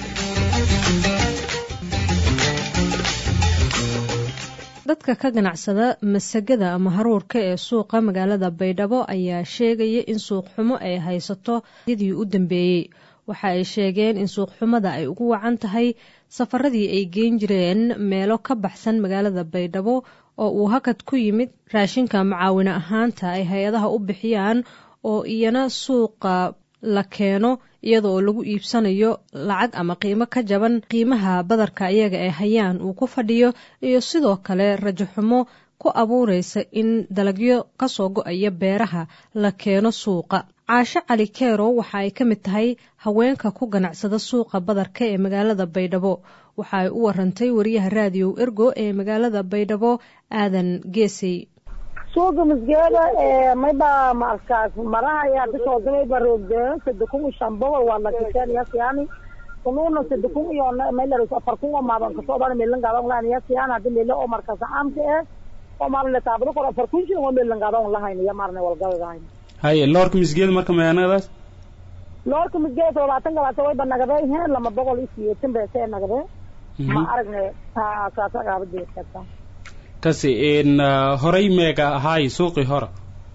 dadka ka ganacsada masagada ama haruurka ee suuqa magaalada baydhabo ayaa sheegaya in suuq xumo ay haysato yadii u dambeeyey waxa ay sheegeen in suuqxumada ay ugu wacan tahay safaradii ay geen jireen meelo ka baxsan magaalada baydhabo oo uu hakad ku yimid raashinka macaawine ahaanta ay hay-adaha u bixiyaan oo iyana suuqa la keeno iyada oo lagu iibsanayo lacag ama qiimo ka jaban qiimaha badarka iyaga ee hayaan uu ku fadhiyo iyo sidoo kale rajaxumo ku abuuraysa in dalagyo kasoo go-aya beeraha la keeno suuqa caasho cali keero waxa ay ka mid tahay haweenka ku ganacsada suuqa badarka ee magaalada baydhabo waxa ay u warantay wariyaha raadiyow ergo ee magaalada baydhabo aadan geesey suuqa masgeeda mayba markaas marahaya bishoodameyba roogde sade kun iyo shan boqol waa lakiseeniyasiyani unuuna sade kun iyo maylaris afar kun oo maadan kasoodan meelangaadan lahayn yasiyani hadi meele oo markaas caamka eh oo maarne taabado kor afar kun shilin oo meelangaadan lahayn iyo maarne walgadahayn haye loorka misgeeda marka mayaanadaas loorka misgeeda todobaatan galaasa wayba nagade heen lama boqol iyo siyeetan beesee nagade ma aragne saasa gaabadeedkata kasi n horay meega ahaay suuqii hore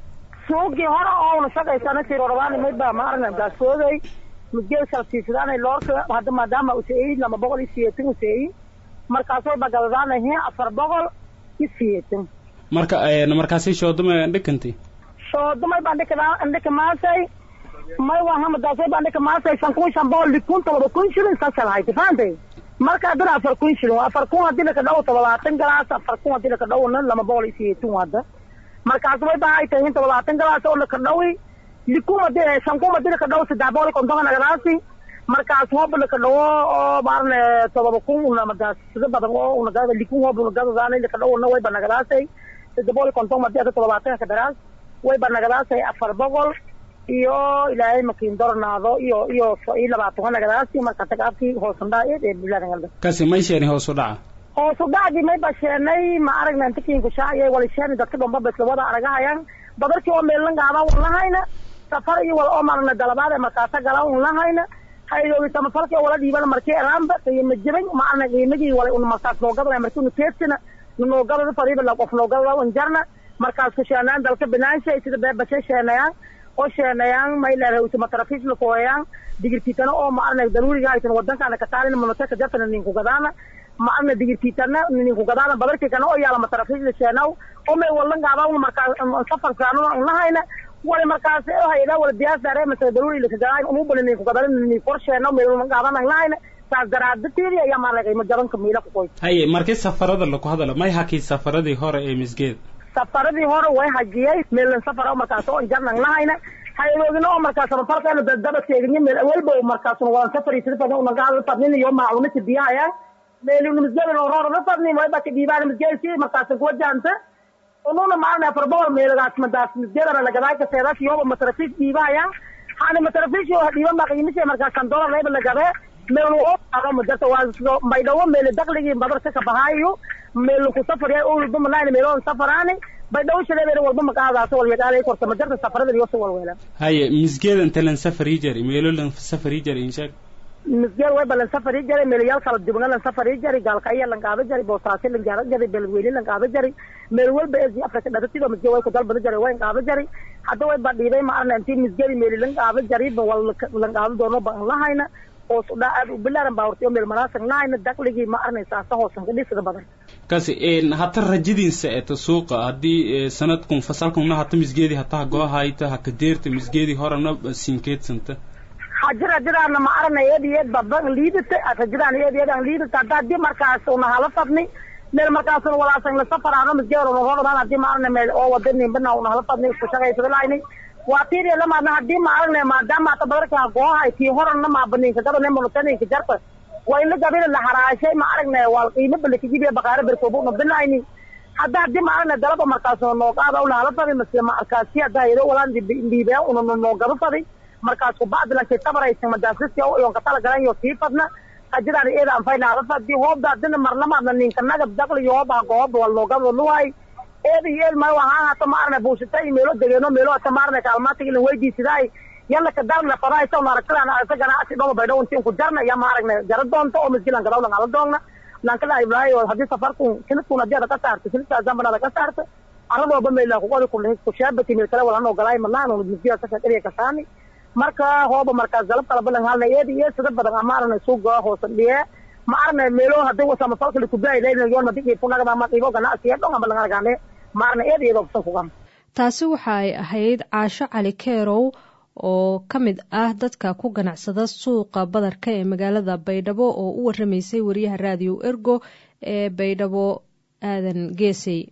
suuqii hore oo una shaqaysana sirorabani mayba ma aragne gaasooday misgeeda shalsiisadaan loorka hadda maadaama useeyi lama boqol iyo siyeetan useeyi markaas wayba gadadaana heen afar boqol iyo siyeetan marka markaasi shoodama dhikantay shoodamay baan dhika dhika maasay may waa hamadaasay baan dhika maasay shan kun shan boqol likun todoba kun shilin saasal hayta fahantay marka haddana afar kun shilin afar kun haddii laka dhawo todobaatan galaas afar kun haddii laka dhawona lama boqol iyo siyeetun hadda markaas way baa ay tahay todobaatan galaas oo laka dhawi likun haddii shan kun haddii laka dhawo saddex boqol iyo konton nagadaasi markaas hooba laka dhawo oo maarne todoba kun unamadaas sida badan oo unagada likun hooba unagadadaana laka dhawona wayba nagadaasay saddex boqol iyo konton haddii hadda todobaatan ka daraas wayba nagadaasay afar boqol iyo ilaahay makiin dornaado iyo iyo iyo labaatan nagadaasi marka tagaabkii hoosandhaayeed ee biladangalda kasi may sheeni hoos u dhaca hoos u dhacdii may ba sheenay ma aragna intakiinku shaaciyay wala sheeni dadka dhomba basla wada aragahayaan badarkii oo meellan gaaba un lahayna safar iyo wala oo marna dalabaad ee markaasa gala un lahayna haydoogi samafalkii oo wala dhiibana markii eraanba qiimo jaban ma aragna qiimagii wala un markaas noogadana markii nu teedsina nunoogada fariiba la qof noogada un jarna markaas ku sheenayaan dalka binaanshay sida beebashay sheenayaan oo sheenayaan mayleedahay utumatarafiis la kooyayaan digirkiitana oo ma arnay daruuriga aysan wadankaana ka taalin monoteka jartana ninku gadaana ma arna digirkiitana ninku gadaana badarkikana oo yaala matarafiis la sheenaw oo may walan gaabaa markaas safarkaanuna unlahayna wala markaas hayada wala biyaas daare mase daruuri laka gadaayn umu bali ninku gadaana ninku kor sheenaw may walan gaabana lahayna saas daraadateedi ayaa maarnay qiimo jabanka miila ku koy haye markii safarada laku hadalo may hakii safaradii hore ee misgeeda safaradii hore way hajiyey meelan safar markaas oo jarnan lahayna hayadoogina oo markaas falkeena dadaba teegin meel awalba markaas wadan safari sida badan una gaada fadnin iyo maacuna sidiyahayaan meelin misgeedan oo roorada fadnin way baa diibaan misgeelki markaas ku wajahanta ununa maana afar boqol meelagaas madaas misgeedana lagadaay ka seedaas iyo matrafiis diibahayaan hana matrafiis iyo diiban baa qiimisay markaas kan dolar leeba lagadaay meel oo aro madarta waa baydhawo meel dakhligii badarka ka bahaayo meel ku safar yahay oo walba manaan meel oo safaraani baydhawo shaleebeena walba maqaadaas wal yaqaalay korta madarta safarada iyo soo walweela haye misgeeda inta lan safari jari meelo lan safari jari inshaag misgeed way balan safari jari meelayaal kala duwan lan safari jari gaalka ayaa lan qaada jari boosaasi lan gaara jari beledweyne lan qaada jari meel walba ee afrika dhatatida misgeed way ku dalbada jari way qaada jari hadda way ba dhiibay ma arna intii misgeedi meel lan qaada jari wal lan qaada doono baan lahayna hoos u dhac aad u bilaaran baa hortay meel manaasan lahayna dakhligii ma arnaysaa sa hoosan ka dhisida badan kasi hata rajadiinsa eta suuqa haddii sanadkun fasalkunna hata misgeedii hataha goohayta haka deerta misgeedii horena sinkeedsanta rajadaana ma aragna eed iyo eed baban liidata rajadaan eed iyo eed aan liidata hadda haddii markaas una hala fadni meel markaasuna walaasan la safaraano misgeero norodhan haddii ma aragna meel oo wadani bana una hala fadni isku shaqaysada lahayni waa tiiriya lamaadna haddii ma aragna maadaama ata badarka goohay tii horana maabaninka gabane monutaninka jarta waa in la gabina la haraashay ma aragna waa qiimo balakajibiya baqaare berkoobuna binayni hadda haddii ma aragna dalaba markaas nooqaada una hala fadi mase ma arkaasi hadda yado walaan dhiibeen una noogaba fadi markaas kubacdi lankay tabaraysan madaasisi yon ka talagalan yo sii fadna hajadaan eeda anfayna hala fadi hoobda hadina marlamaadna ninka nagab daqli yo hooba gooba wal noogaba luwaay eeda iyo eed ma waxaa hata ma aragna buushita iyo meelo degeeno meelo ata ma aragna kaalmaatiga ilan weydiisidaay yalla ka darna fadaaysa una aragtadaan aragta ganacsi dhoma baydhow intiin ku jarna ya ma aragna jara doonta oo misgilan gadawlan ala doogna lankala ibraayo haddii safarkun sinadkun haddii ada ka saarta sinadkaa zambanada ka saarta aradooba meela kuqodi kuleh kushaabati meel kale walan ogolaay madlaan misgiya ka shaqariya kasaani marka hooba markaas galab kala balan halna eedi iyo sida badan ama aragna suuga hoosan dhiye ma aragna meelo hadii wasama falka likugaay leyn yoon madi ifunagada ma dhibo ganacsiya dhon aba langaragaane ma aragna eedi iyadoo kusan kugan taasi waxa ay ahayd caasho cali keerow oo ka mid ah dadka ku ganacsada suuqa badarka ee magaalada baydhabo oo u waramaysay wariyaha raadiyo ergo ee baydhabo aadan geesey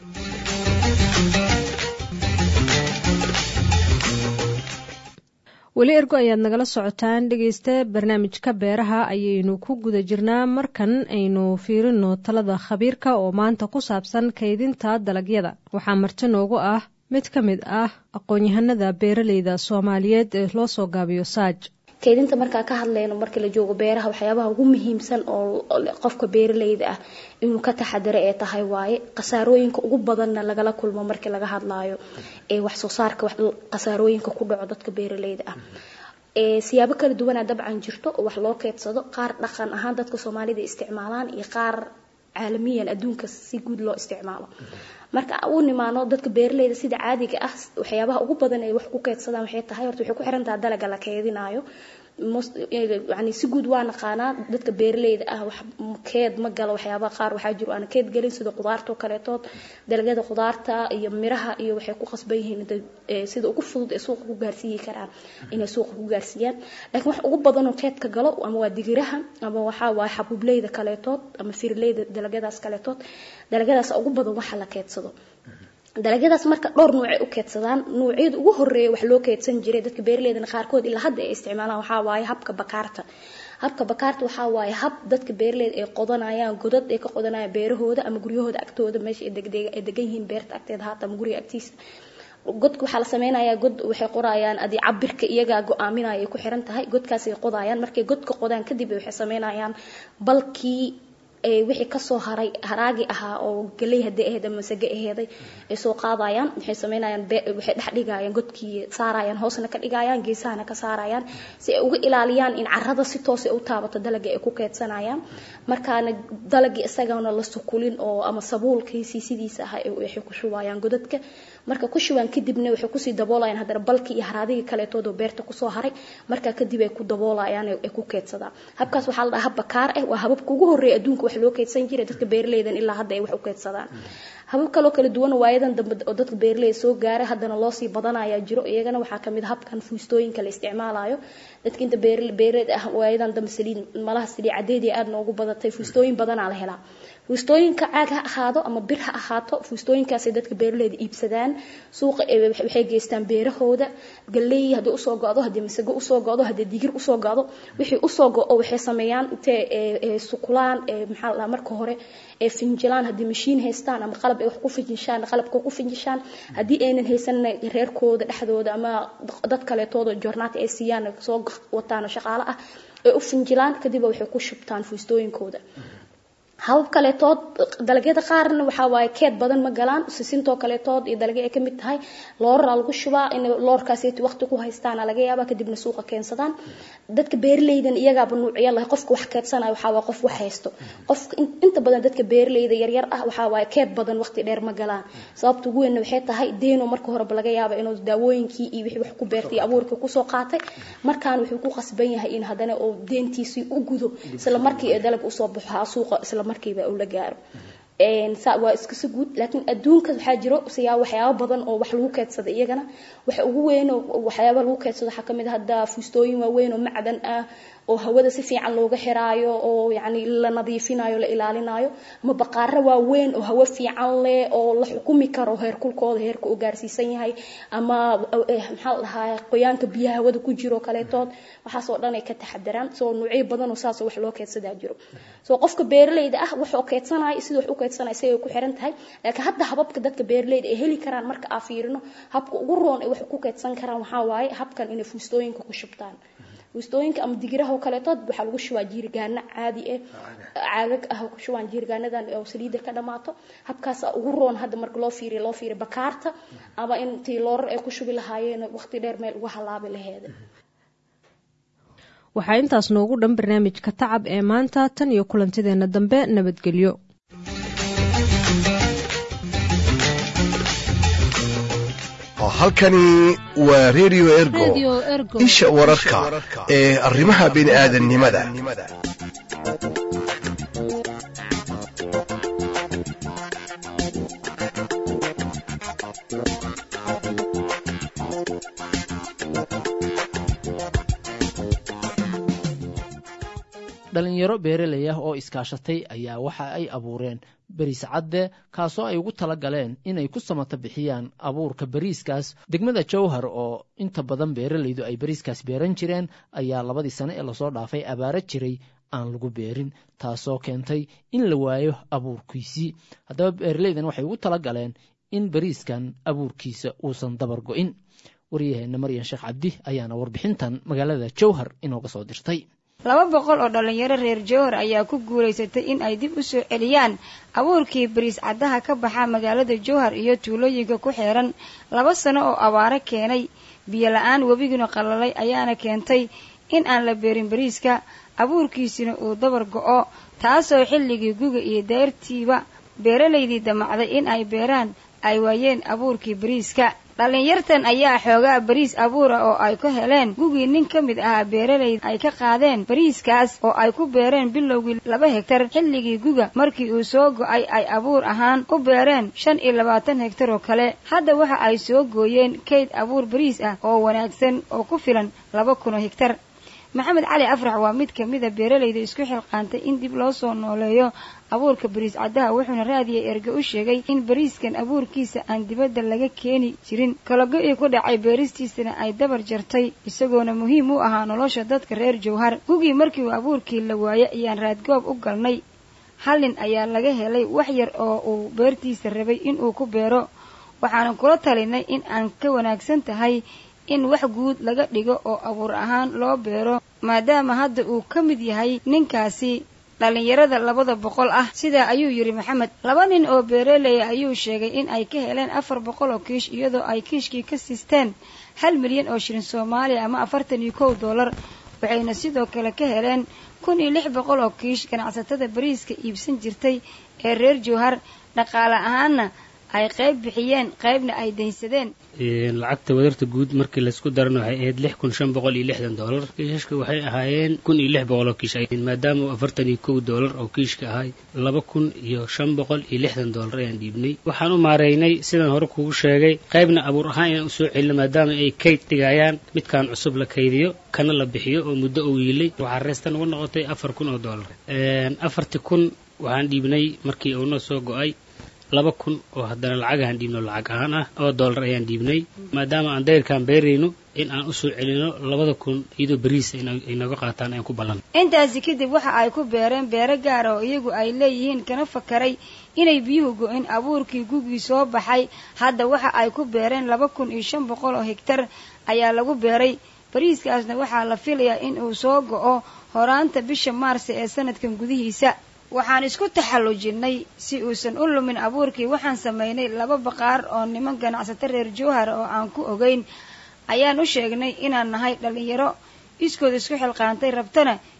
weli ergo ayaad nagala socotaan dhegeysta barnaamijka beeraha ayaynu ku guda jirnaa markan aynu fiirino talada khabiirka oo maanta ku saabsan kaydinta dalagyada waxaa marti noogu ah mid ka mid ah aqoon-yahanada beeraleyda soomaaliyeed ee loo soo gaabiyo saaj kaydinta markaa ka hadlayno marka la joogo beeraha waxyaabaha ugu muhiimsan oo qofka beeraleyda ah inuu ka taxadiro ee tahay waaye khasaarooyinka ugu badanna lagala kulmo markii laga hadlaayo ee wax soo saarka khasaarooyinka ku dhaco dadka beeraleyda ah siyaabo kala duwanaa dabcan jirto oo wax loo keedsado qaar dhaqan ahaan dadka soomaalida isticmaalaan iyo qaar caalamiyan adduunka si guud loo isticmaalo marka u nimaano dadka beeraleyda sida caadiga ah waxyaabaha ugu badan ay wax ku keedsadaan waxay tahay horta waxay ku xiran tahay dalaga la keedinayo yani si guud waa naqaanaa dadka beeraleyda ah wax keed ma galo waxyaabaha qaar waxaa jiro aan keed gelin sida qudaarta oo kaleetood dalagyada qudaarta iyo miraha iyo waxay ku qasban yihiin sida ugu fudud ee suuqa ku gaarsiiyi karaan inay suuqa ku gaarsiiyaan laakiin wax ugu badan oo keedka galo ama waa digiraha ama waxaa waa xabuubleyda kaleetood ama firleyda dalagyadaas kaleetood dalagyadaas ugu badan waxa la keedsado dalagyadaas marka dhowr nuucay u keedsadaan nuucyada ugu horeeya wax loo keedsan jiray dadka beeraleydana qaarkood ilaa hadda ay isticmaalaan waxaa waaye habka bakaarta habka bakaarta waxaa waaye hab dadka beeraleyda ay qodanayaan godad ay ka qodanayaan beerahooda ama guryahooda agtooda meesha ay degan yihiin beerta agteeda haata ama guriga agtiisa godka waxaa la sameynayaa god waxay qorayaan adi cabirka iyagaa go-aaminaya ay ku xiran tahay godkaasay qodayaan markay godka qodaan kadib waxay sameynayaan balkii wixii kasoo haray haraagi ahaa oo galey hadii ahayd ama masage aheeday ay soo qaadayaan waxay sameynayaan waxay dhex dhigayaan godkii saarayaan hoosna ka dhigayaan geesahana ka saarayaan si ay uga ilaaliyaan in carrada si toos u taabato dalagii ay ku keedsanayaan markaana dalagii isagana la sukulin oo ama sabuulkiisii sidiisa ah waxay ku shubayaan godadka marka ku shubaan kadibna waxay kusii daboolayaan haddana balkii iyo haraadigii kaleetood oo beerta kusoo haray markaa kadib ay ku daboolayaan ay ku keedsadaan habkaas waxaa la dhahaa hab bakaar ah waa hababka ugu horreeya adduunka wax loo keedsan jiray dadka beeraleydan ilaa hadda ay wax u keedsadaan habab kaloo kala duwan waayadan dambe oo dadka beeraleyda soo gaaray haddana loosii badanayaa jiro iyagana waxaa kamid a habkan fuustooyinka la isticmaalayo dadka inta beeraleyda ah waayadan dambe saliid malaha saliid cadeedii aada noogu badatay fuustooyin badanaa la helaa fuustooyinka caag ha ahaado ama bir ha ahaato fuustooyinkaasay dadka beeraleyda iibsadaan suuqa waxay geystaan beerahooda galey haddii usoo go-do haddii masago usoo go-do haddii digir usoo go-do wixii usoo go-o waxay sameeyaan intee sukulaan maxaa la marka hore ee finjilaan haddii mashiin haystaan ama qalab ay wax ku finjishaan qalabka ku finjishaan haddii aynan haysanna reerkooda dhexdooda ama dad kaleetooda joornaati ay siiyaan soo wataan shaqaale ah ay u finjilaan kadib waxay ku shubtaan fuustooyinkooda habab kaleetood dalagyada qaarna waxaa waaye keed badan ma galaan sisintoo kaleetood iyo dalagyo ay kamid tahay looraraa lagu shubaa in loorkaaseti waqti ku haystaana laga yaaba kadibna suuqa keensadaan dadka beeraleydan iyagaaba nuucya lahay qofka wax keedsanayo waxaa waaye qof wax haysto qofka inta badan dadka beeraleyda yaryar ah waxaa waaye keed badan waqti dheer ma galaan sababta ugu weynna waxay tahay deeno marka horeba laga yaaba inuu daawooyinkii iyo wixii wax ku beertay abuurkii kusoo qaatay markaan wuxuu ku qasban yahay in haddana uu deentiisii u gudo isla markii ee dalag usoo baxo suuqa isla markiiba uu la gaaro waa iskasa guud laakiin adduunka waxaa jiro siyaa waxyaabo badan oo wax lagu keedsada iyagana waxa ugu weyn oo waxyaaba lagu keedsado waxaa kamid ah hadda fuustooyin waaweyn oo macdan ah oo hawada si fiican looga xiraayo oo yacni la nadiifinayo la ilaalinayo ama baqaaro waaweyn oo hawo fiican leh oo la xukumi karo heerkulkooda heerka uu gaarsiisan yahay ama maxaa la dhahaa qoyaanka biyaha hawada ku jiro kaleetood waxaas oo dhan ay ka taxadaraan soo nuucyo badan oo saas wax loo keedsadaa jiro soo qofka beeralayda ah wuxuu keedsanaya sida wax u keedsanaya isagay ku xiran tahay laakiin hadda hababka dadka beeralayda ay heli karaan marka aa fiirino habka ugu roon ay wax ku keedsan karaan waxaa waaye habkan inay fuustooyinka ku shubtaan fuustooyinka ama digiraha oo kaleetood waxaa lagu shubaa jiirgaano caadi ah caagag ah ku shubaan jiirgaanadan oo saliidda ka dhamaato habkaas ugu roon hadda marka loo fiiriyo loo fiiriyo bakaarta ama intii loorar ay ku shubi lahaayeen waqti dheer meel uga halaabi laheeda waxaa intaas noogu dhan barnaamijka tacab ee maanta tan iyo kulantideena dambe nabadgelyo halkani waa redio ergo isha wararka ee arrimaha bini'aadannimada dhalinyaro beeraley ah oo iskaashatay ayaa waxa ay abuureen beriis cadde kaasoo ay ugu tala galeen inay ku samata bixiyaan abuurka beriiskaas degmada jowhar oo inta badan beeralaydu ay beriiskaas beeran jireen ayaa labadii sane ee lasoo dhaafay abaaro jiray aan lagu beerin taasoo keentay in la waayo abuurkiisii haddaba beeralaydan waxay ugu tala galeen in beriiskan abuurkiisa uusan dabar go'in waryaheena maryan sheekh cabdi ayaana warbixintan magaalada jowhar inooga soo dirtay laba boqol oo dhallinyaro reer jowhar ayaa ku guulaysatay in ay dib u soo celiyaan abuurkii bariis caddaha ka baxa magaalada jowhar iyo tuulooyinka ku xeeran laba sano oo abaaro keenay biyo la-aan webiguna qalalay ayaana keentay in aan la beerin bariiska abuurkiisina uu dabar go'o taasoo xilligii guga iyo deyrtiiba beeralaydii damacday in ay beeraan ay waayeen abuurkii bariiska dhallinyartan ayaa xoogaa bariis abuura oo ay ka heleen gugii nin ka mid ahaa beeralayda ay ka qaadeen bariiskaas oo ay ku beereen bilowgii laba hegtar xilligii guga markii uu soo go'ay ay abuur ahaan u beereen shan iyo labaatan hegtar oo kale hadda waxa ay soo gooyeen kayd abuur bariis ah oo wanaagsan oo ku filan laba kun oo hegtar maxamed cali afrax waa mid kamida beeralayda isku xilqaantay in dib loo soo nooleeyo abuurka bariis caddaha wuxuuna raadiya erge u sheegay in bariiskan abuurkiisa aan dibadda laga keeni jirin kalago-ii ku dhacay beeristiisana ay dabar jartay isagoona muhiim u ahaa nolosha dadka reer jowhar gugii markii uu abuurkii la waayay ayaan raadgoob u galnay hal nin ayaa laga helay wax yar oo uu beertiisa rabay inuu ku beero waxaana kula talinay in aan ka wanaagsan tahay in wax guud laga dhigo oo abuur ahaan loo beero maadaama hadda uu ka mid yahay ninkaasi dhallinyarada labada boqol ah sidaa ayuu yidhi maxamed laba nin oo beeraleya ayuu sheegay in ay ka heleen afar boqol oo kiish iyadoo ay kiishkii ka siisteen hal milyan oo shilin soomaaliya ama afartan iyo kow dollar waxayna sidoo kale ka heleen kun iyo lix boqol oo kiish ganacsatada bariiska iibsan jirtay ee reer jowhar dhaqaale ahaanna ay qayb bixiyeen qaybna ay daynsadeen lacagta wadarta guud markii laysku daran waxay ahayd lix kun shan boqol iyo lixdan doolar kiishashka waxay ahaayeen kun iyo lix boqol oo kiish maadaama uu afartan iyo kow doolar oo kiishka ahay laba kun iyo shan boqol iyo lixdan doolar ayaan dhiibnay waxaan u maareynay sidaan hore kugu sheegay qaybna abuur ahaan inaan usoo celino maadaama ay kayd dhigayaan midkaan cusub la kaydiyo kana la bixiyo oo muddo uu yiilay waxaa reestan uga noqotay afar kun oo doolar afartii kun waxaan dhiibnay markii uunoo soo go-ay laba kun oo haddana lacagahaan dhiibno lacag ahaan ah oo dollar ayaan dhiibnay maadaama aan dayrkaan beerayno in aan usoo celino labada kun iyadoo beriisa ay nooga qaataan ayaan ku ballan intaasi kadib waxa ay ku beereen beero gaara oo iyagu ay leeyihiin kana fakaray inay biyuhu go-in abuurkii gugii soo baxay hadda waxa ay ku beereen laba kun iyo shan boqol oo hegtar ayaa lagu beeray bariiskaasna waxaa la filayaa in uu soo go-o horaanta bisha maarse ee sanadkan gudihiisa waxaan isku taxallujinnay si uusan u lumin abuurkii waxaan samaynay laba baqaar oo niman ganacsato reer jowhar oo aan ku ogeyn ayaan u sheegnay inaan nahay dhallinyaro iskood isku xilqaantay rabtana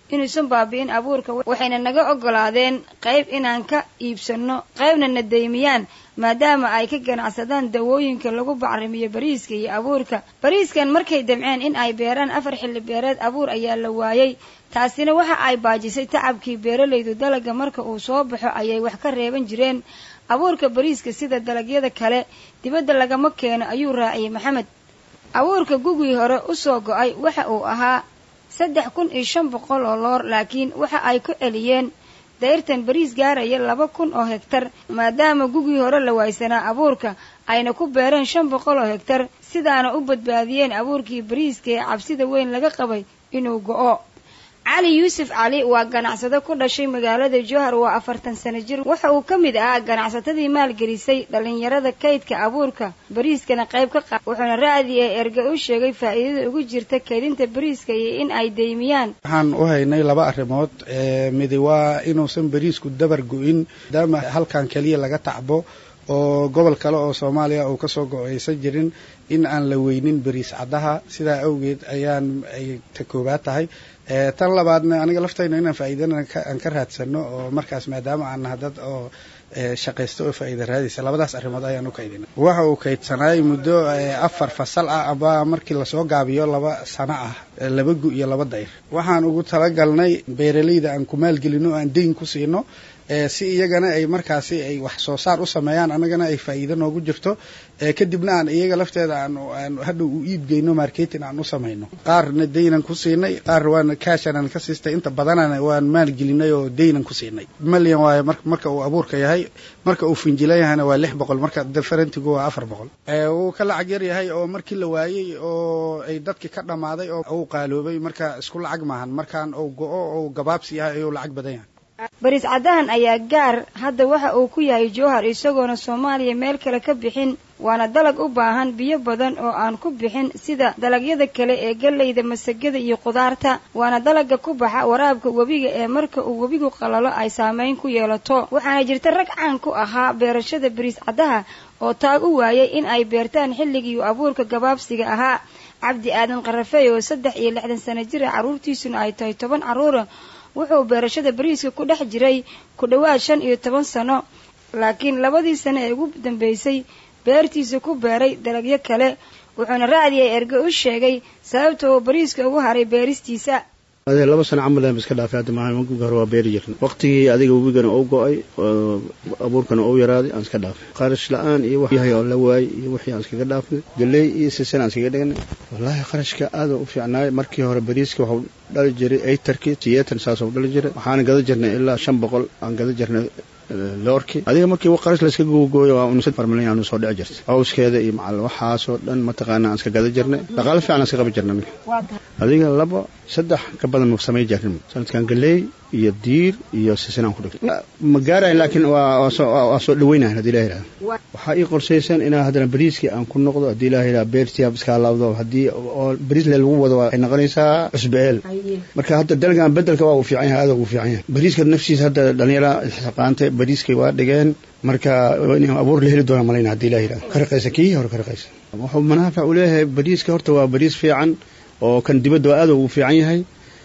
inuusan baabi'in abuurka waxayna naga ogolaadeen qayb inaan ka iibsanno qaybna na deymiyaan maadaama ay ka ganacsadaan dawooyinka lagu bacrimiyo bariiska iyo abuurka bariiskan markay damceen in ay beeraan afar xilli beereed abuur ayaa la waayey taasina waxa ay baajisay tacabkii beeralaydu dalaga marka uu soo baxo ayay wax ka reeban jireen abuurka bariiska sida dalagyada kale dibadda lagama keeno ayuu raaciyey maxamed abuurka gugii hore usoo go-ay waxa uu ahaa saddex kun iyo shan boqol oo loor laakiin waxa ay ku celiyeen dayrtan bariis gaaraya laba kun oo hegtar maadaama gugii hore la waaysanaa abuurka ayna ku beereen shan boqol oo hegtar sidaana u badbaadiyeen abuurkii bariiska ee cabsida weyn laga qabay inuu go-o cali yuusuf cali waa ganacsado ku dhashay magaalada jowhar waa afartan sano jir waxa uu ka mid ahaa ganacsatadii maalgelisay dhallinyarada kaydka abuurka bariiskana qayb ka qa wuxuuna raadi ee erge u sheegay faa'iidada ugu jirta kaydinta bariiska iyo in ay deymiyaan waxaan u haynay laba arrimood midi waa inuusan bariisku dabar go-in maadaama halkan keliya laga tacbo oo gobol kale oo soomaaliya uu kasoo go-aysan jirin in aan la weynin bariis caddaha sidaa awgeed ayaan ay ta koobaad tahay tan labaadna aniga laftayna inaan faa'iidana aan ka raadsano oo markaas maadaama aan naha dad oo shaqaysto oo faa'iida raadaysa labadaas arrimood ayaan u kaydina waxa uu kaydsanaay muddo afar fasal ah aba markii lasoo gaabiyo laba sano ah laba gu iyo laba dayr waxaan ugu talagalnay beeralayda aan ku maalgelino oo aan deyn ku siino si iyagana ay markaasi ay wax soo saar u sameeyaan annagana ay faa'iido noogu jirto kadibna aan iyaga lafteeda aan hadhow u iibgeyno marketing aan u samayno qaarna deynan ku siinay qaar waana kaashanaan ka siistay inta badanana waan maalgelinay oo deynan ku siinay malyan waayo marka uu abuurka yahay marka uu finjilan yahayna waa lix boqol marka differentigu waa afar boqol wuu ka lacag yar yahay oo markii la waayey oo ay dadki ka dhammaaday oo uu qaaloobay marka isku lacag maahan markaan uu go-o ou gabaabsi yahay ayuu lacag badan yahay bariis caddahan ayaa gaar hadda waxa uu ku yahay jowhar isagoona soomaaliya meel kale ka bixin waana dalag u baahan biyo badan oo aan ku bixin sida dalagyada kale ee galleyda masagada iyo qudaarta waana dalagga ku baxa waraabka webiga ee marka uu webigu qalalo ay saameyn ku yeelato waxaana jirta rag caan ku ahaa beerashada bariis caddaha oo taag u waayay in ay beertaan xilligii abuurka gabaabsiga ahaa cabdi aadan qarafey oo saddex iyo lixdan sano jira carruurtiisuna ay tahay toban carruura wuxuu beerashada bariiska ku dhex jiray ku dhowaad shan iyo toban sano laakiin labadii sano ee ugu dambeysay beertiisa ku beeray dalagyo kale wuxuuna raacdiyay erge u sheegay sababta uu bariiska ugu haray beeristiisa adee laba sano camal aan iska dhaafay hadda maaha maguga hore waa beeri jirna waqtigii adiga webigana uu go-ay abuurkana uu yaraaday aan iska dhaafay qarash la-aan iyo wax yahay oo la waayey iyo wixii aan iskaga dhaafnay galey iyo sisan aan iskaga dhignay wallaahi qarashka aada u fiicnaay markii hore bariiska waxuu dhali jiray eitarkii siyeetan saasuu dhali jiray waxaana gada jirnay ilaa shan boqol aan gada jirnay loorki adiga markii qarash layska gogooyo waa unsa farmalin aanu soo dhici jirtay cawskeeda iyo macal waxaasoo dhan mataqaana aan iska gada jirnay dhaqaale fiican aan iska qabi jirnay adiga laba saddex ka badan ma samay jirin sanadkan galeey iyo diir iyo sisinaan ku dhigtay ma gaarayn laakiin waa soo dhaweynayan haddii ilaha yidhahdo waxaa ii qorsaysan inaa haddana bariiskii aan ku noqdo haddii ilaha yidhahdo beertii iskaa laabdo haddii oo bariis le lagu wado waxay noqonaysaa cusbeel marka hadda dalgan bedelka waa uu fiican yahay aada ugu fiican yahay bariiska naftiisa hadda dhalinyara isxaqaantay bariiskay waa dhigeen marka in abuur la heli doona malayna haddii ilaha yidhahdo ka raqaysa kii hore ka raqaysa wuxuu manaafac u leeyahay bariiska horta waa bariis fiican oo kan dibadda waa aada ugu fiican yahay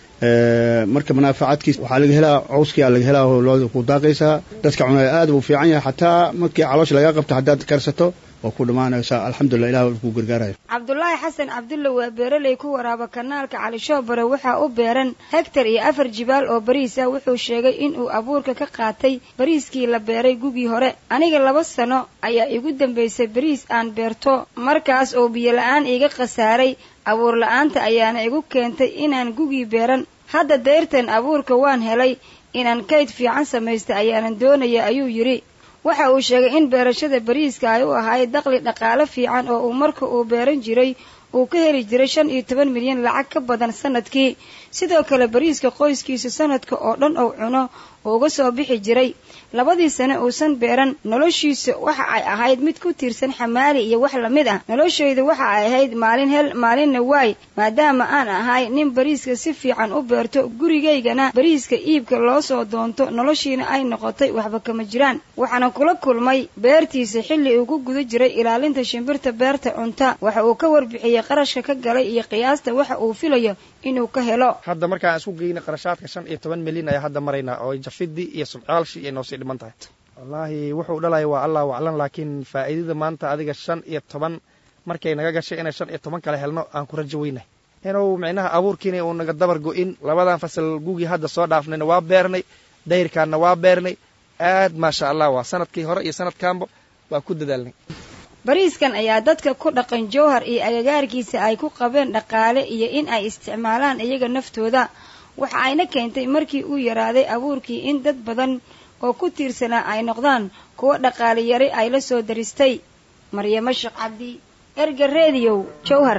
marka manaafacaadkiis waxaa laga helaa cawskia laga helaa oo looda ku daaqaysaa dadka cunaya aada uu fiican yahay xataa markii caloosha lagaa qabto haddaad karsato waa ku dhammaanaysaa alxamdulilah ilah ku gargaaraya cabdulaahi xasan cabdulle waa beeraley ku waraaba kanaalka cali shoobare waxaa u beeran hegtar iyo afar jibaal oo bariis ah wuxuu sheegay inuu abuurka ka qaatay bariiskii la beeray gugii hore aniga laba sano ayaa igu dambaysay bariis aan beerto markaas oo biyo la-aan iiga khasaaray abuur la-aanta ayaana igu keentay inaan gugii beeran hadda dayrtan abuurka waan helay inaan kayd fiican samaysta ayaanan doonaya ayuu yidhi waxa uu sheegay in beerashada bariiska ay u ahayd daqli dhaqaale fiican oo uu marka uu beeran jiray uu ka heli jiray shan iyo toban milyan lacag ka badan sanadkii sidoo kale bariiska qoyskiisa sanadka oo dhan uu cuno uu uga soo bixi jiray labadii sane uusan beeran noloshiisa waxa ay ahayd mid ku tiirsan xamaali iyo wax lamid ah noloshayda waxa ay ahayd maalin hel maalinna waay maadaama aan ahay nin bariiska si fiican u beerto gurigaygana bariiska iibka loo soo doonto noloshiina ay noqotay waxba kama jiraan waxaana kula kulmay beertiisa xilli uu ku guda jiray ilaalinta shimbirta beerta cunta waxa uu ka warbixiyey ee qarashka ka galay iyo qiyaasta waxa uu filayo inuu ka helo hadda markaan isku geyna qarashaadka shan iyo toban milyan ayaa hadda maraynaa oo jafidii iyo subcaalshii ay noosii dhiman tahay wallaahi wuxuu dhalaya waa allah waclan laakiin faa'iidada maanta adiga shan iyo toban markay naga gashay inay shan iyo toban kale helno aan ku rajo weynay inuu micnaha abuurkiina uu naga dabar go-in labadan fasal gugii hadda soo dhaafnayna waa beernay dayrkaanna waa beernay aad maasha allah waa sanadkii hore iyo sanadkaanba waa ku dadaalnay bariiskan ayaa dadka ku dhaqan jowhar iyo agagaarkiisa ay ku qabeen dhaqaale iyo in ay isticmaalaan iyaga naftooda waxa ayna keentay markii uu yaraaday abuurkii in dad badan oo ku tiirsanaa ay noqdaan kuwo dhaqaale yari ay la soo daristay maryamo sheekh cabdi erga rediyow jowhar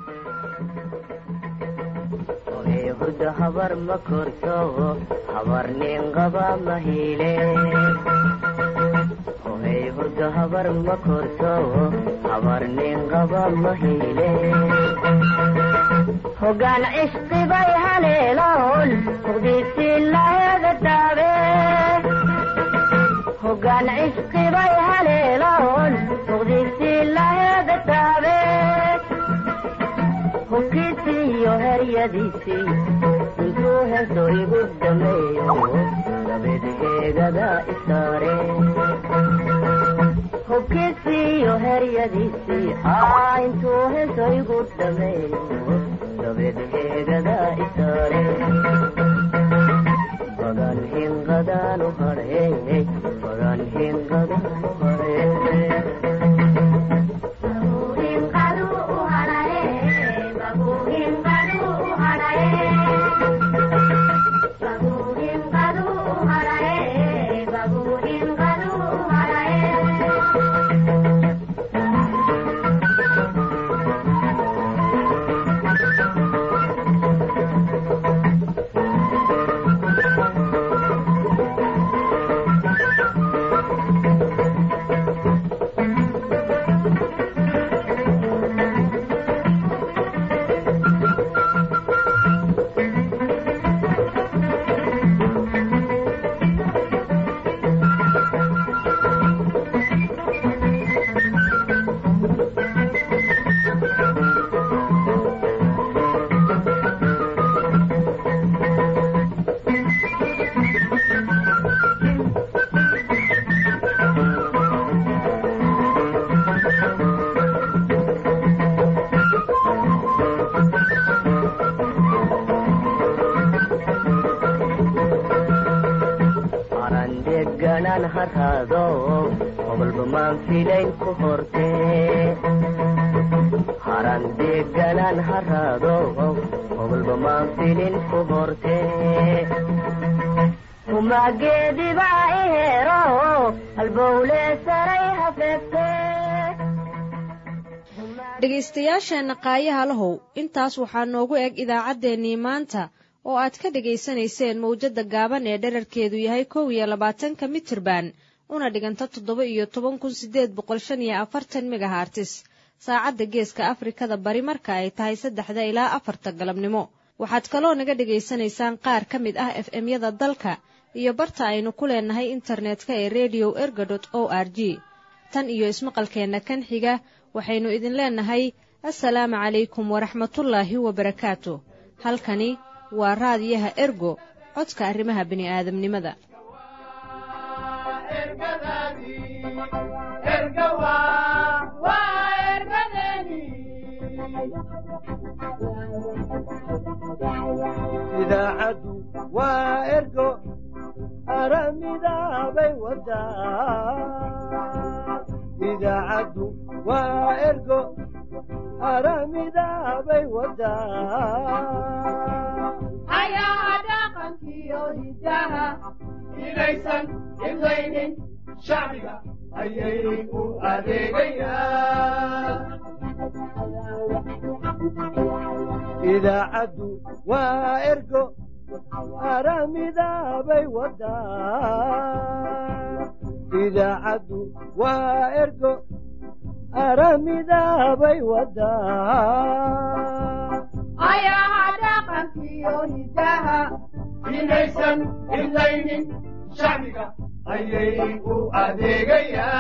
hurda habar ma korto habar nin qaba ma hiile ohey hurda habar ma korto habar nin qaba ma hiile hogaan cishqibay haleeloon muqdisi laheeda daabe hogaan cishqibay haleeloon muqdisi laheeda daabe hubkiisiiyo heryadiisii intuu heeso igu dhameeyo dabeed heegada isaare hubkiisiiyo heryadiisii aa intuu heeso igu dhameeyo dabeed heegada isaare bagan hinqadaanu hadhe bagan hinqadaanu hadhe arandeganan harado hobalba maan filayn ku horte harandeganan harado hobalba maan filin ku horte humageediba ihero halbowle saray hafeegte dhegaystayaasheenna qaayaha lahow intaas waxaa noogu eg idaacaddeenii maanta oo aad ka dhegaysanayseen mawjadda gaaban ee dherarkeedu yahay kow iyo labaatanka mitirban una dhiganta toddoba iyo toban kun siddeed boqol shan iyo afartan megahartis saacadda geeska afrikada bari marka ay tahay saddexda ilaa afarta galabnimo waxaad kaloo naga dhegaysanaysaan qaar ka mid ah f m-yada dalka iyo barta aynu ku leenahay internetka ee redio erga dot o r g tan iyo ismaqalkeenna kan xiga waxaynu idin leenahay assalaamu calaykum waraxmatullaahi wabarakaatu halkani waa raadiyaha ergo codka arrimaha bini'aadamnimada idaacaddu waa ergo aramidaabay wadaa idaacaddu waa ergo aramidaabay wadaa ayaa dhaqankiyo hidaha inaysan imlaynin shacbiga ayay u adeegayaan idaacaddu waa ergo aramidaabay wadaa idaacaddu waa ergo aramidaabay wadaa ayaha dhaqankiyo hidaha inaysan imlaynin shacbiga ayay u adeegayaan